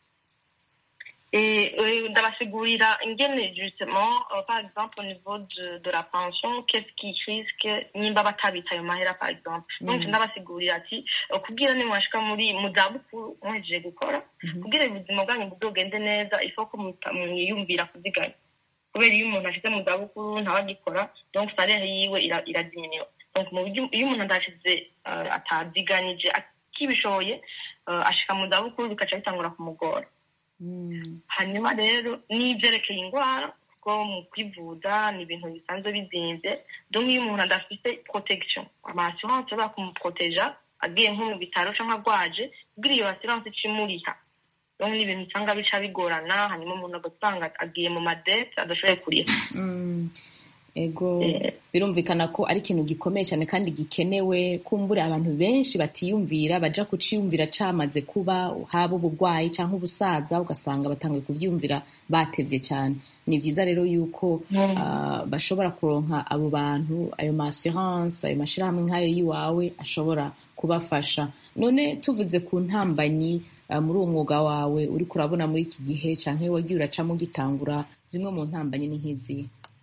Et euh, ndabasigurira ingene justement euh, par exemple au niveau de, de la pension qu'est-ce qui risque nimba batabita ayo mahera par exemple donc Mhm. ndabasigurira ati euh, kugira nimwashika muri mu zabukuru muhejeje gukora Mhm. kugira ubuzima bwanyu buzogende neza ifo ko muta- mwiyumvira kuziganya kubera iyo umuntu ashyize mu zabukuru ntawagikora donc salaire yiwe ira- iradiminuwa donc mu buryo iyo umuntu adashize uh, ataziganije akibishoboye uh, ashika mu zabukuru bikaca bitangura kumugora Mm. hanyuma rero n'ibyerekeye indwara kuko mu kwivuza ni ibintu bisanzwe bizinze donc iyo umuntu adafite protection ama-assurance ashobora kumuproteja agiye nko mu bitaro cyangwa agwaje kugira iyo assurance icimuriha donc ni ibintu usanga bica bigorana hanyuma umuntu agasanga agiye mu madete adashoboye kuriha Mm. ego Eh. birumvikana ko ari ikintu gikomeye cyane kandi gikenewe kumbura abantu benshi batiyumvira baja kuciyumvira camaze kuba haba uburwayi cyangwa ubusaza ugasanga batangiye kuvyumvira batevye cyane ni vyiza rero yuko Mm. ah, bashobora kuronka abo bantu ayo ma assurance ayo mashirahamwe nk'ayo yiwawe ashobora kubafasha none tuvuze ku ntambanyi ah, muri uwo mwuga wawe uriko urabona muri iki gihe canke wagiye uracamo ugitangura zimwe mu ntambanyi ni nk'izihe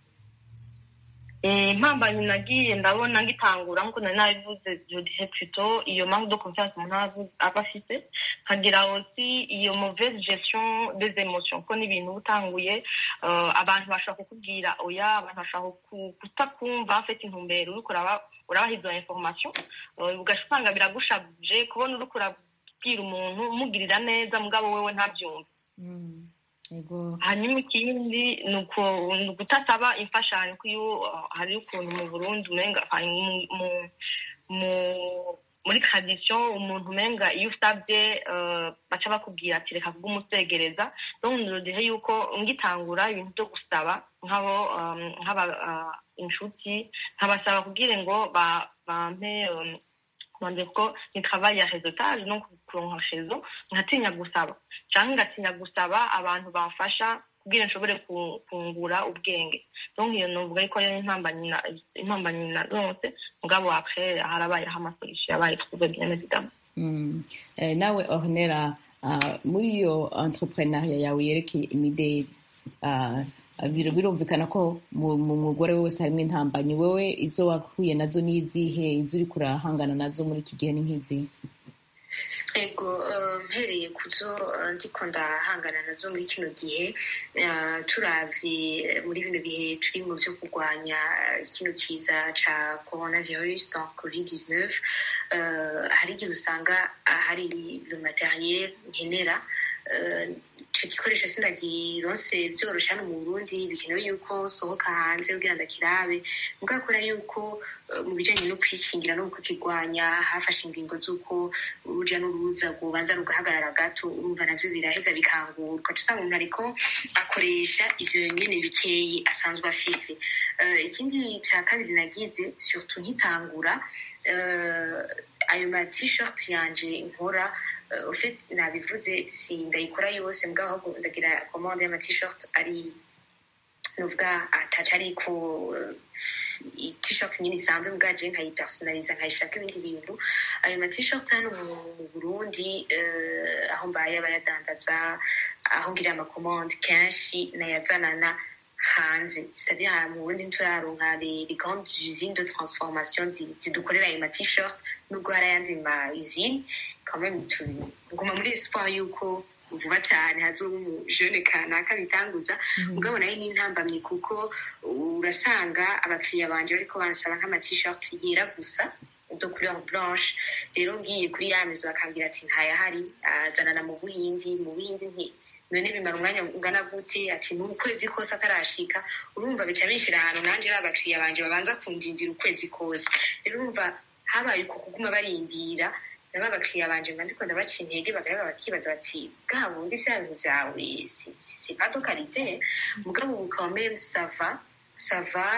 Eh, impambanyi nagiye ndabona ngitangura nkuko nari nabivuze jodihe plutôt iyo manque de confiance umuntu aba avu- aba afite nkagira aussi iyo mauvaise gestion des émotions ko n'ibintu uba utanguye eh, abantu bashobora kukubwira oya abantu bashobora ku- kutakumva afite intumbero uriko uraba- urabaha izo information eh, ugaca usanga biragushabuje kubona uriko urabwira umuntu umugirira neza mugabo wewe ntabyumve Mm. Ego. hanyuma ikindi ni uku- ni ugutasaba imfashanyo ko iyo uh, hari ukuntu mu burundi umenga hari mu- mu- mu- muri tradition umuntu umenga iyo usabye uh, baca bakubwira ati reka kubw'umusegereza donc nirodihe yuko ngitangura ibintu byo gusaba nk'abo um, nk'aba uh, inshuti nkabasaba kugira ngo ba- bampe um, bandika ko ni travail ya réseautage donc kuronka réseau nkatinya gusaba canke ngatinya gusaba abantu bafasha kugira nshobore ku- kungura ubwenge donc iyo novuga yuko ariyo impambanyi na- impambanyi naronse mugabo après harabayeho amasolution yabaye trouvé bien évidemment Mm. Eh, nawe ornera ah, muri iyo entrepreneuria yawe yerekeye imideli ah, bir- birumvikana ko mu mu mugore wese harimo intambanyi wewe izo wahuye nazo n'izihe izo uriko urahangana nazo muri iki gihe ni nk'izihe ego eh, mpereye ku zo eh, ndiko ndahangana nazo muri kino gihe eh, turavye muri bino bihe turi mu vyo kurwanya eh, kino kiza ca coronavirus donc covid 19 eh, hari igihe usanga ah, hari le materiel nkenera eh, ico gikoresho sindagironse vyoroshe hano mu burundi bikenewe yuko sohoka hanze kugira ndakirabe mugabo kubera yuko eh, mu bijanye no kwikingira no kukirwanya hafashe ingingo z'uko uruja n'uruza rwobanza rugahagarara gato urumva navyo biraheza bikangurwa uca usanga umuntu ariko akoresha ivyo nyene bikeyi asanzwe afise Eh, ikindi ca kabiri nagize surtout nkitangura eh, ayo ma t-shirt yanje nkora eh, au fait nabivuze si ndayikora yose mugabo ahubwo ndagira commande y'ama t-shirt ari nuvuga ataca ariko eh, t-shirt nyine isanzwe mbwa je nkayipersonaliza nkayishaka ibindi bintu ayo ma t-shirt hano mu mu burundi eh, aho mbaye abayadandaza aho ngiriye amakomande kenshi nayazanana hanze c'est-à-dire mu burundi ntituraronka les grandes usines de transformation zidukorera ayo ma-t-shirt nubwo hari ayandi ma usine quand même tuguma muri espoir yuko vuba cyane hazoba umujene kanaka bitanguza mugabo nayo ni intambamyi kuko urasanga abakiriya banje bariko barasaba nk'ama-t-shirt yera gusa de couleur blanche rero ngiye kuri ya mezo bakambwira ati ntayahari azanana mu buhindi mu buhindi nti none bimara umwanya ungana gute ati ni ukwezi kose atarashika urumva bica binshira ahantu nanje babakiriya banje babanza kundindira ukwezi kose rero urumva habaye uko kuguma barindira nabo abakiriya banje mba ndiko ndabaca intege bagaheba bakibaza bati bwa bundi vya bintu vyawe si pas de qualité mugabo ubu quand même ça va ça va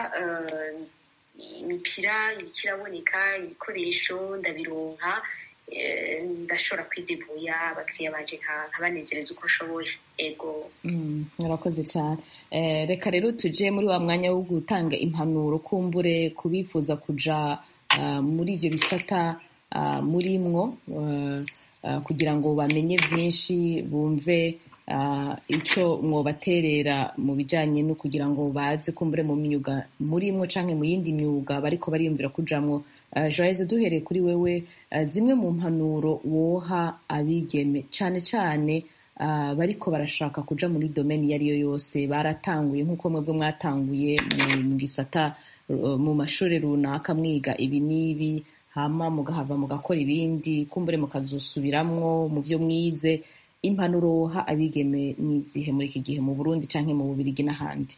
imipira iriko iraboneka ibikoresho ndabironka ndashobora kwidebuya abakiriya banje nkabanezereza uko nshoboye ego murakoze cyane reka rero tuje muri wa mwanya wo gutanga impanuro kumbure kubifuza kuja muri ivyo bisata murimwo kugira ngo bamenye byinshi bumve icyo mwobaterera mu bijyanye no kugira ngo baze kumbure mu myuga murimwo cyangwa mu yindi myuga bariko bariyumvira kujamwo joyeze duhereye kuri wewe zimwe mu mpanuro woha abigeme cyane cyane bariko barashaka kuja muri domeni iyo ari yo yose baratanguye nk'uko mwebwe mwatanguye mu gisata mu mashuri runaka mwiga ibi n'ibi hama mugahava mugakora ibindi kumbure mukazosubiramwo mu byo mwize impanuro woha abigeme n'izihe muri iki gihe mu burundi cyangwa mu bubirigi n'ahandi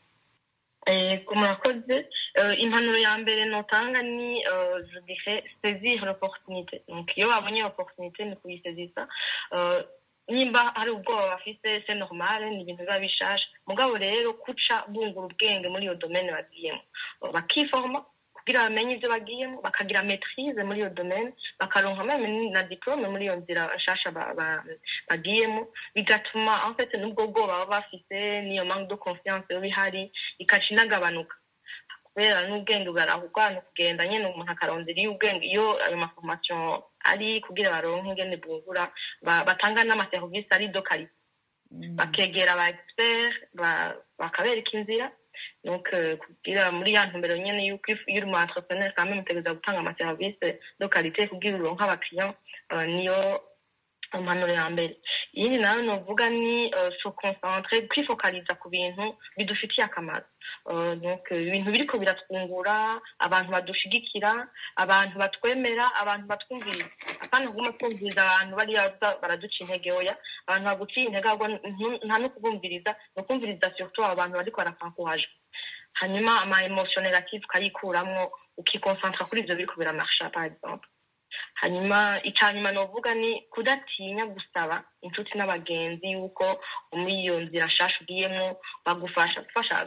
murakoze impanuro ya mbere notanga ni judihe sezire oporutunite iyo babonye oporutunite ni kuyisezisa nimba hari ubwoba bafise se normale ni ibintu biba bishasha mugabo rero kuca bungura ubwenge muri iyo domene bagiyemo bakiforma kugira bamenye ibyo bagiyemo bakagira maitrise muri iyo domaine bakaronka meme na diplome muri iyo nzira nshasha bagiyemo bigatuma en fait n'ubwo bwoba baba bafise n'iyo manque de confiance yoba ihari ikaca inagabanuka kubera n'ubwenge burarahugwa ni ukugenda nyine umuntu akarondera iyo ubwenge iyo ayo maformation ari kugira baronke ingene bungura batanga n'amaserivisi ari do karite bakegera aba expert bakabereka inzira donc kugira muri ya ntumbero nyene yuko iyo uri mu entrepreneur quand même utegereza gutanga amaserivisi de qualité kugira uronke abakiriya niyo impanuro ya mbere iyindi nayo novuga ni se concentre kwifokaliza ku bintu bidufitiye akamaro donc ibintu biriko biratwungura abantu badushigikira abantu batwemera abantu batwumviriza apana kuguma twumviriza abantu bariya baraduca intege oya abantu baguciye intege ahubwo nta no kubumviriza ni ukumviriza surtout abo bantu bariko barafankuhaje hanyuma ama emotion negative ukayikuramwo ukikonsantra kuri ivyo biriko biramarsha par exemple hanyuma icyanyuma novuga ni kudatinya gusaba inshuti n'abagenzi yuko muri iyo nzira nshasha ugiyemo bagufasha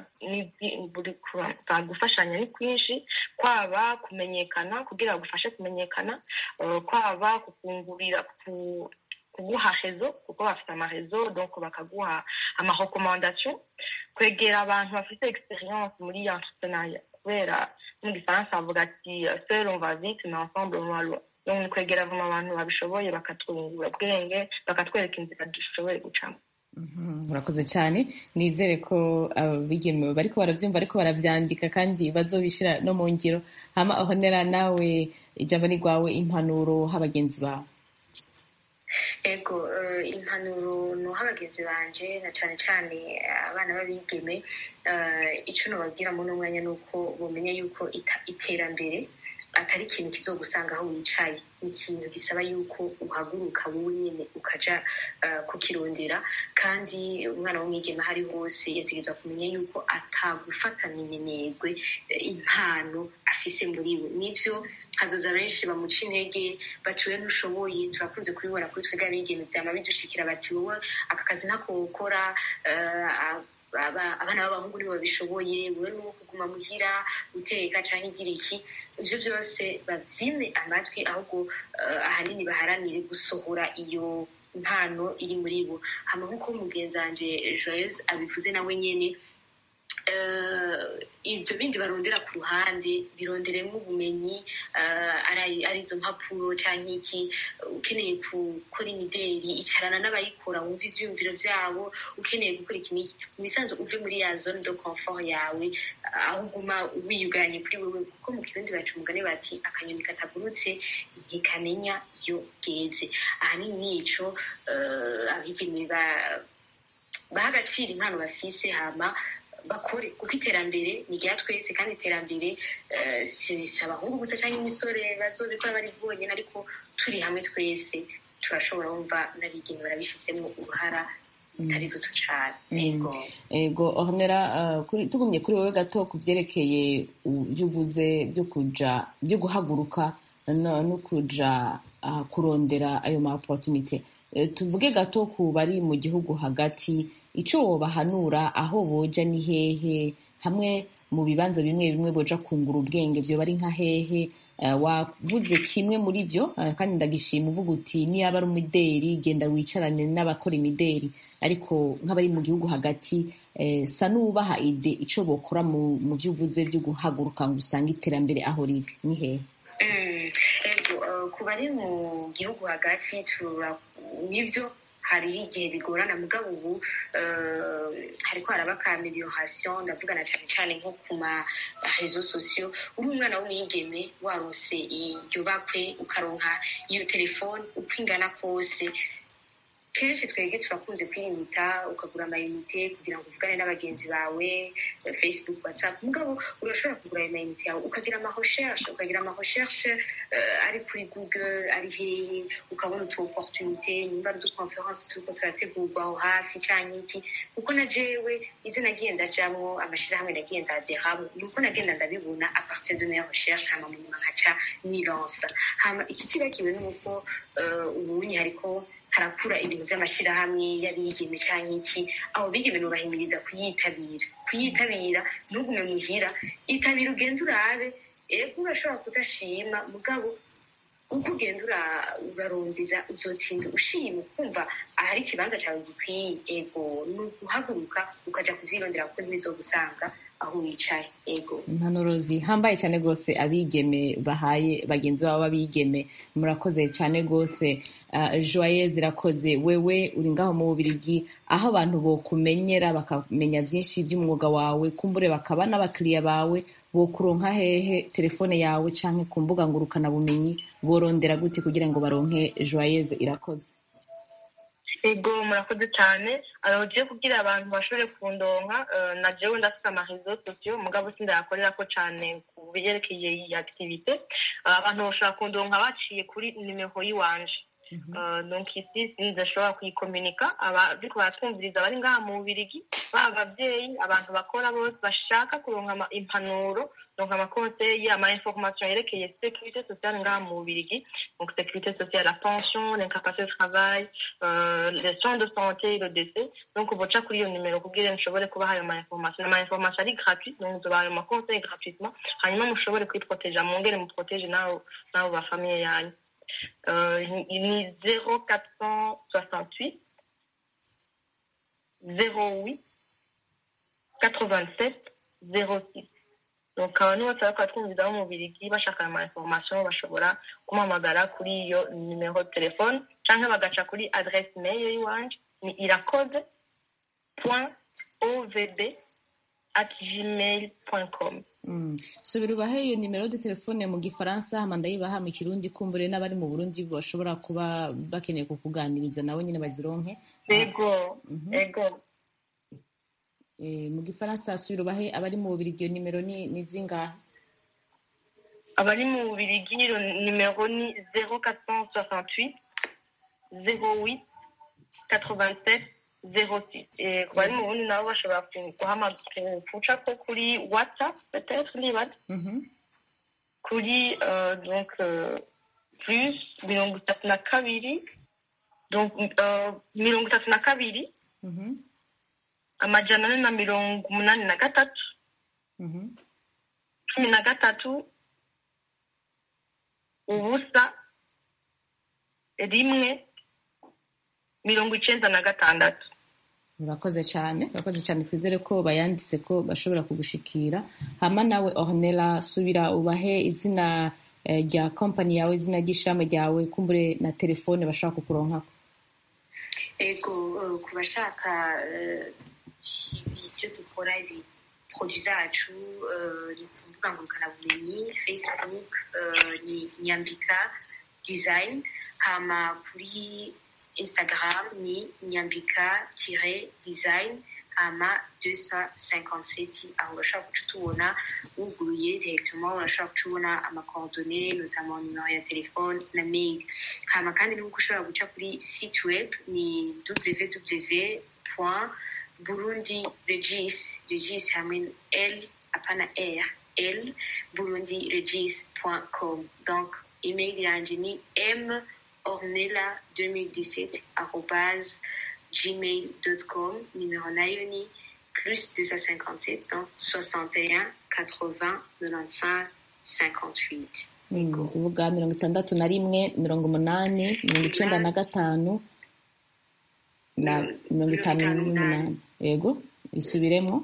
gufashanya ni kwinshi kwaba kumenyekana kugira bagufashe kumenyekana kwaba kukungurira kuguha rezo kuko bafite amarezo donc bakaguha amarecommandation kwegera abantu bafite experience muri entrepreneuria kubera mu gifaransa bavuga ati seul on va vite mais ensemble on va loin donc ni kwegera vuma abantu babishoboye bakatwungura ubwenge bakatwereka inzira dushoboye gucamo murakoze cyane nizere ko abigeme bariko barabyumva ariko baravyandika kandi bazobishira no mu ngiro hama ahonera nawe ijambo ni rwawe impanuro h'abagenzi bawe ego impanuro nuha abagenzi banje na cyane cyane abana b'abigeme icyo nababwira muri uno mwanya ni uko bumenya yuko iterambere atari ikintu kizogusanga aho wicaye ni ikintu gisaba yuko uhaguruka wowe nyine ukaja kukirondera kandi umwana w'umwigeme aho ari hose yategerezwa kumenya yuko atagufatana iminegwe impano afise muri we nivyo hazoza benshi bamuca intege bati we ntushoboye turakunze kubibona kuri twebwe abigeme vyama bidushikira bati wowe aka kazi ntako wokora abana b'abahungu nibo babishoboye wowe nuwo kuguma muhira guteka canke igira iki ivyo vyose bavyime amatwi ahubwo ahanini baharanire gusohora iyo mpano iri muri bo hama nk'uko mugenzi wanje joyeuse abivuze nawe nyene eh, ibyo bindi barondera ku ruhande bironderemo ubumenyi eh, ari ari izo mpapuro cyangwa iki ukeneye gukora imideri icarana n'abayikora wumva ivyiyumviro vyabo ukeneye gukora iki n'iki mu bisanzwe uve muri ya zone de confort yawe aho uguma wiyuganye kuri wewe kuko mu kirundi baca umugani bati akanyoni katagurutse ntikamenya iyo bweze ahanini nico eh, abigeme ba- baha agaciro impano bafise hama bakore kuko iterambere ni rya twese kandi iterambere eh, si si abahungu gusa cyangwa imisore bazobikora bari bonyine ariko turi hamwe twese turashobora wumva n'abigeme barabifisemo uruhara bitari ruto cane yego ego ohonera uh, kuri- tugumye kuri wowe gato ku byerekeye u- ibyo uvuze byo kuja byo guhaguruka no, no kuja uh, kurondera ayo ma opportunité Eh, tuvuge gato ku bari mu gihugu hagati ico wobahanura aho boja ni hehe hamwe mu bibanza bimwe bimwe boja kungura ubwenge vyoba ari nka hehe Eh, wavuze kimwe muri vyo eh, kandi ndagishima uvuga uti niyaba ari umideri genda wicarane n'abakora imideri ariko nk'abari mu gihugu hagati eh, sa n'ubaha ide ico bokora mu mu vyo uvuze vyo guhaguruka ngo usange iterambere aho riri ni hehe Mm, ego eh, ku bari mu gihugu hagati tura nivyo hariho igihe bigorana mugabo ubu eh, hariko haraba ka amelioration ndavugana cane cane nko ku ma réseaux sociaux uri umwana w'umwigeme warose iryo bakwe ukaronka iyo telefone uko ingana kose kenshi twebwe turakunze kwirimita ukagura amayinite kugira ngo uvugane n'abagenzi bawe eh, facebook whatsapp mugabo urashobora kugura ayo mayinite yawe ukagira amarecherche ukagira amarecherche uh, ari kuri google ari hehe ukabona utu opportunité nimba ari uduconference turiko turategurwa aho hafi canke iki kuko na jewe ivyo nagiye ndajamwo amashirahamwe nagiye ndaderamo nuko nagenda ndabibona a partir de mes recherches hama munyuma nkaca nilansa hama ikitibakiwe nuko uh, ubunye hariko harakura ibintu by'amashirahamwe y'abigeme canke iki abo bigeme nubahimiriza kuyitabira kuyitabira ntugume muhira itabira ugenda urabe ego urashobora kudashima mugabo uko ugenda ura- urarondeza uzotsinda ushima ukumva ahari ikibanza cyawe gikwiye ego ni uguhaguruka ukaja kuvyirondera kuko ntibizogusanga aho wicaye ego impanuro zihambaye cyane rwose abigeme bahaye bagenzi babo b'abigeme murakoze cyane rwose uh, joye zirakoze wewe uri ngaho mu bubirigi aho abantu bokumenyera bakamenya byinshi by'umwuga wawe kumbure bakaba n'abakiriya bawe bokuronka hehe telefone yawe canke ku mbuga ngurukanabumenyi borondera gute kugira ngo baronke joyeuse irakoze ego murakoze cyane aragiye kugira abantu bashobore kundonka eh, na jewe ndafite amarezo sosiyo mugabo sindayakorera ko cyane ku byerekeye iyi activite Eh, abantu bashobora kundonka baciye kuri nimero y'iwanje Eh, donc ici sinzashobora kuyikominika abariko baratwumviriza bari ngaha mu bubirigi baba abavyeyi abantu bakora bose bashaka kuronka ama- impanuro donc amakonseye ama information yerekeye sécurité sociale ngaha mu bubirigi donc sécurité sociale la pension l'incapacité de travail euh, les soins de santé le décès donc boca kuri iyo nimero kugira nshobore kubaha ayo ma information ama information ari gratuit donc nzobaha ayo makonseye gratuitement hanyuma mushobore kwiproteja mwongere muproteje nabo nabo ba famille yanyu euh, ni 0468 08 87 06 donc abantu bose bariko batwumviza bo mu Birigi bashaka ama information bashobora kumpamagara kuri iyo nimero de telefone canke bagaca kuri adresse mail yiwanje ni irakoze point ovb at gmail point com Mm. subira ubahe iyo nimero de telefone mu gifaransa hama ndayibaha mu kirundi kumbure n'abari mu burundi bashobora kuba bakeneye kukuganiriza nabo nyine bazironke ego Mhm. ego Eh, mu gifaransa subira ubahe abari mu bubirigi iyo nimero ni ni zingahe abari mu Bubirigi iyo nimero ni 0468 08 87 06 Eh, ku bari mu bundi nabo bashobora ku- guhama- ku- guca ko kuri whatsapp peut-être nibaza Mhm. kuri euh, donc euh, plus mirongo itatu na kabiri donc euh, mirongo itatu na kabiri Mhm. amajana ane na mirongo umunani na gatatu Mhm. cumi na gatatu ubusa rimwe mirongo icenda na gatandatu urakoze cyane urakoze cyane twizere ko bayanditse ko bashobora kugushikira hama nawe ornella subira ubahe izina eh, rya kompani yawe izina ry'ishirahamwe ryawe kumbure na telefone bashobora kukuronkako ego eh, ku bashaka eh, ibyo dukora ibi produit zacu eh, ni ku mbuga ngurukanabumenyi facebook eh, ni nyambika design hama kuri instagram ni nyambika tire design hama 257 aho urashobora guca utubona wuguruye directement urashobora guca ubona amacoordone notamment numero ya telefone na mail hama kandi nuko ushobora guca kuri site web ni www burundi regis regis hamwe l apana r l burundi regis com donc email yanje ni m ornella 2017 arobase gmail.com numéro nayo ni plus 257 donc 61 80 95 58 ni ukuvuga mirongo itandatu na rimwe mirongo umunani mirongo icenda na gatanu na mirongo itanu n'umunani yego isubiremo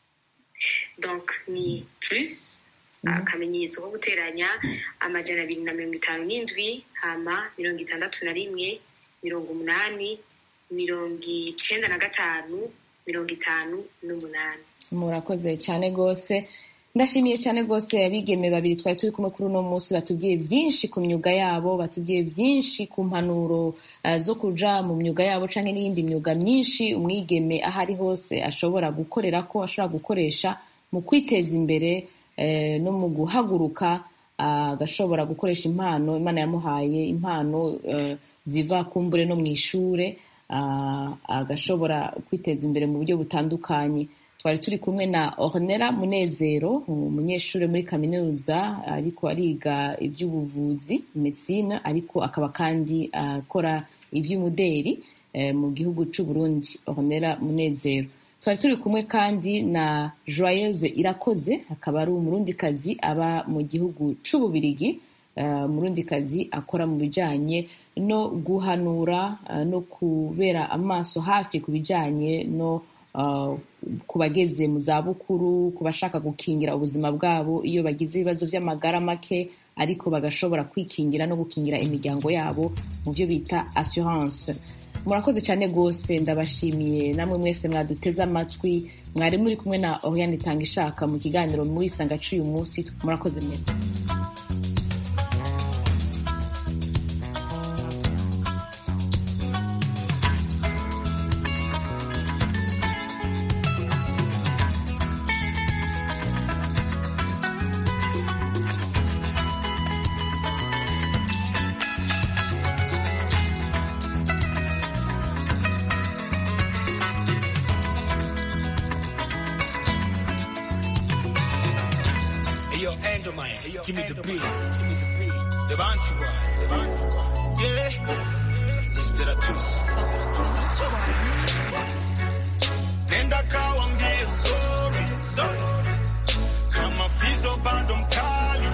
donc ni plus akamenyetso ko guteranya amajana abiri na mirongo itanu n'indwi hama mirongo itandatu na rimwe mirongo umunani mirongo icenda na gatanu mirongo itanu n'umunani murakoze cyane rwose ndashimiye cyane rwose abigeme babiri twari turi kumwe kuri uno munsi batubwiye byinshi ku myuga yabo batubwiye byinshi ku mpanuro uh, zo kuja mu myuga yabo canke n'iyindi myuga myinshi umwigeme aho ari hose ashobora gukorera ko ashobora gukoresha mu kwiteza imbere eh, no mu guhaguruka agashobora uh, gukoresha impano imana yamuhaye impano uh, ziva kumbure no mu ishure agashobora kwiteza imbere mu buryo butandukanye twari turi kumwe na ornera munezero umunyeshuri muri kaminuza ariko ariga iby'ubuvuzi medicine ariko akaba kandi akora iby'umuderi mu gihugu cy'u Burundi ornera munezero twari turi kumwe kandi na joyeuse irakoze akaba ari umurundikazi aba mu gihugu cy'ububirigi umurundikazi akora mu bijyanye no guhanura no kubera amaso hafi ku bijyanye no ku bageze mu zabukuru ku bashaka gukingira ubuzima bwabo iyo bagize ibibazo by'amagara make ariko bagashobora kwikingira no gukingira imiryango yabo mu byo bita assurance murakoze cyane rwose ndabashimiye namwe mwese mwaduteze amatwi mwari muri kumwe na oriane itanga ishaka mu kiganiro muri isanga cy'uyu munsi murakoze mwese Give me the beat. The Bantua. Yeah. Instead of two. Nenda kawambie sorry. Kama fizo bado mkali.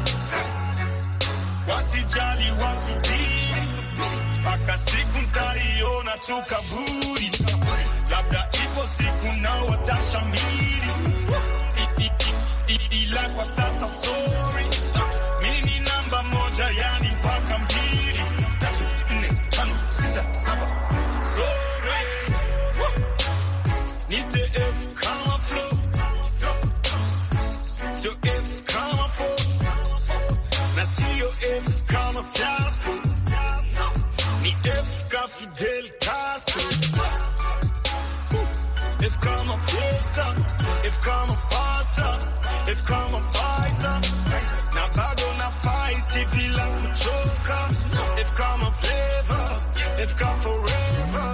Wasijali wasubiri. Mpaka siku ntaiona tu kaburi. Labda ipo siku nao watashamiri. Ila kwa sasa sorry. Mimi ni namba moja yani mpaka mbili tatu nne tano sita saba sorry. Nite F kama flow sio F kama flow na sio F kama fiasco ni F ka Fidel Castro F kama fiesta F kama faster F kama fighter na bado na fight bila kuchoka F kama flavor F kama forever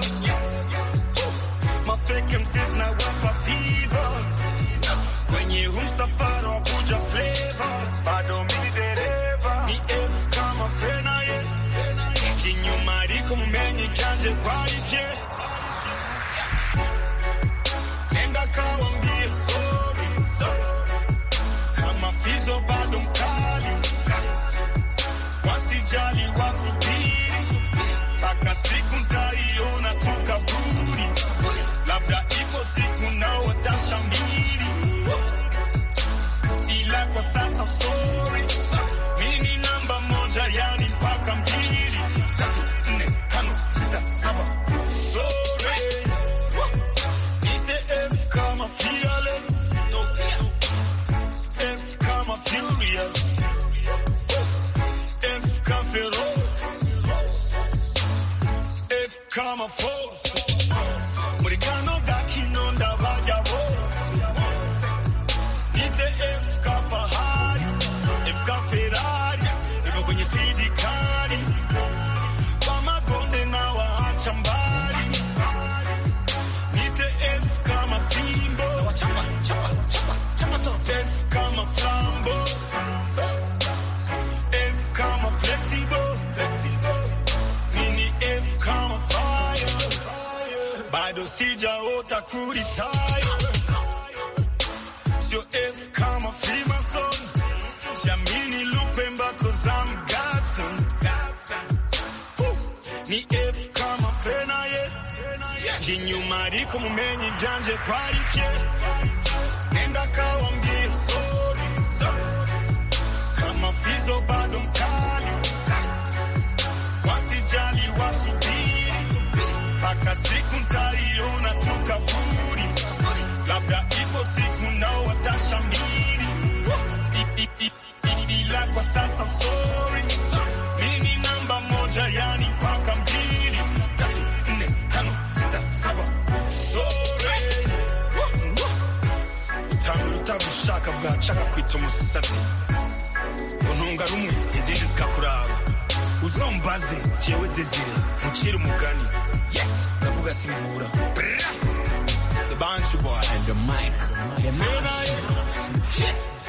mafake MCs na wapa fever kwenye humsafara wa kuja flavor bado mimi dereva ni F kama fena ye kinyuma ariko mumenye cyanje kwalifye nenda kawambie sorry kama fizo bado mkali wasijali wasubiri mpaka siku ntaiona tu kaburi labda siku naotasha mbili ila kwa sasa sorry mini namba moja yani mpaka mbili tatu nne tano sita saba sorry nite f kama fearless no fear f kama furious f kama ferox f kama force muri kano gakino ndabarya bose nite f ka fahari f ka ferari niko kwenye spidi kali kwa magonde na waacha mbali nite f kama fimbo f kama flambo f kama flexible mini f kama fire bado sijaota kuritaya sio f kama freemason siamini lupemba kozam gatson ni f kama fenaye jinyuma ariko mumenye ibyanje kwari bye nenda kawambie sori kama fizo bado mkali wasijali wasubiri mpaka siku ntaiona tukaburi labda ipo siku nao watashamiri I- i- i- ila kwa sasa sorry mini namba moja yani mpaka mbili tatu nne tano sita saba sorry utanga utagushaka bwacaka kwita umusatsi untunga rumwe izindi zikakuraba uzombaze jewe desire mucire umugani yes ndavuga simvura the bantu boy and the mic the man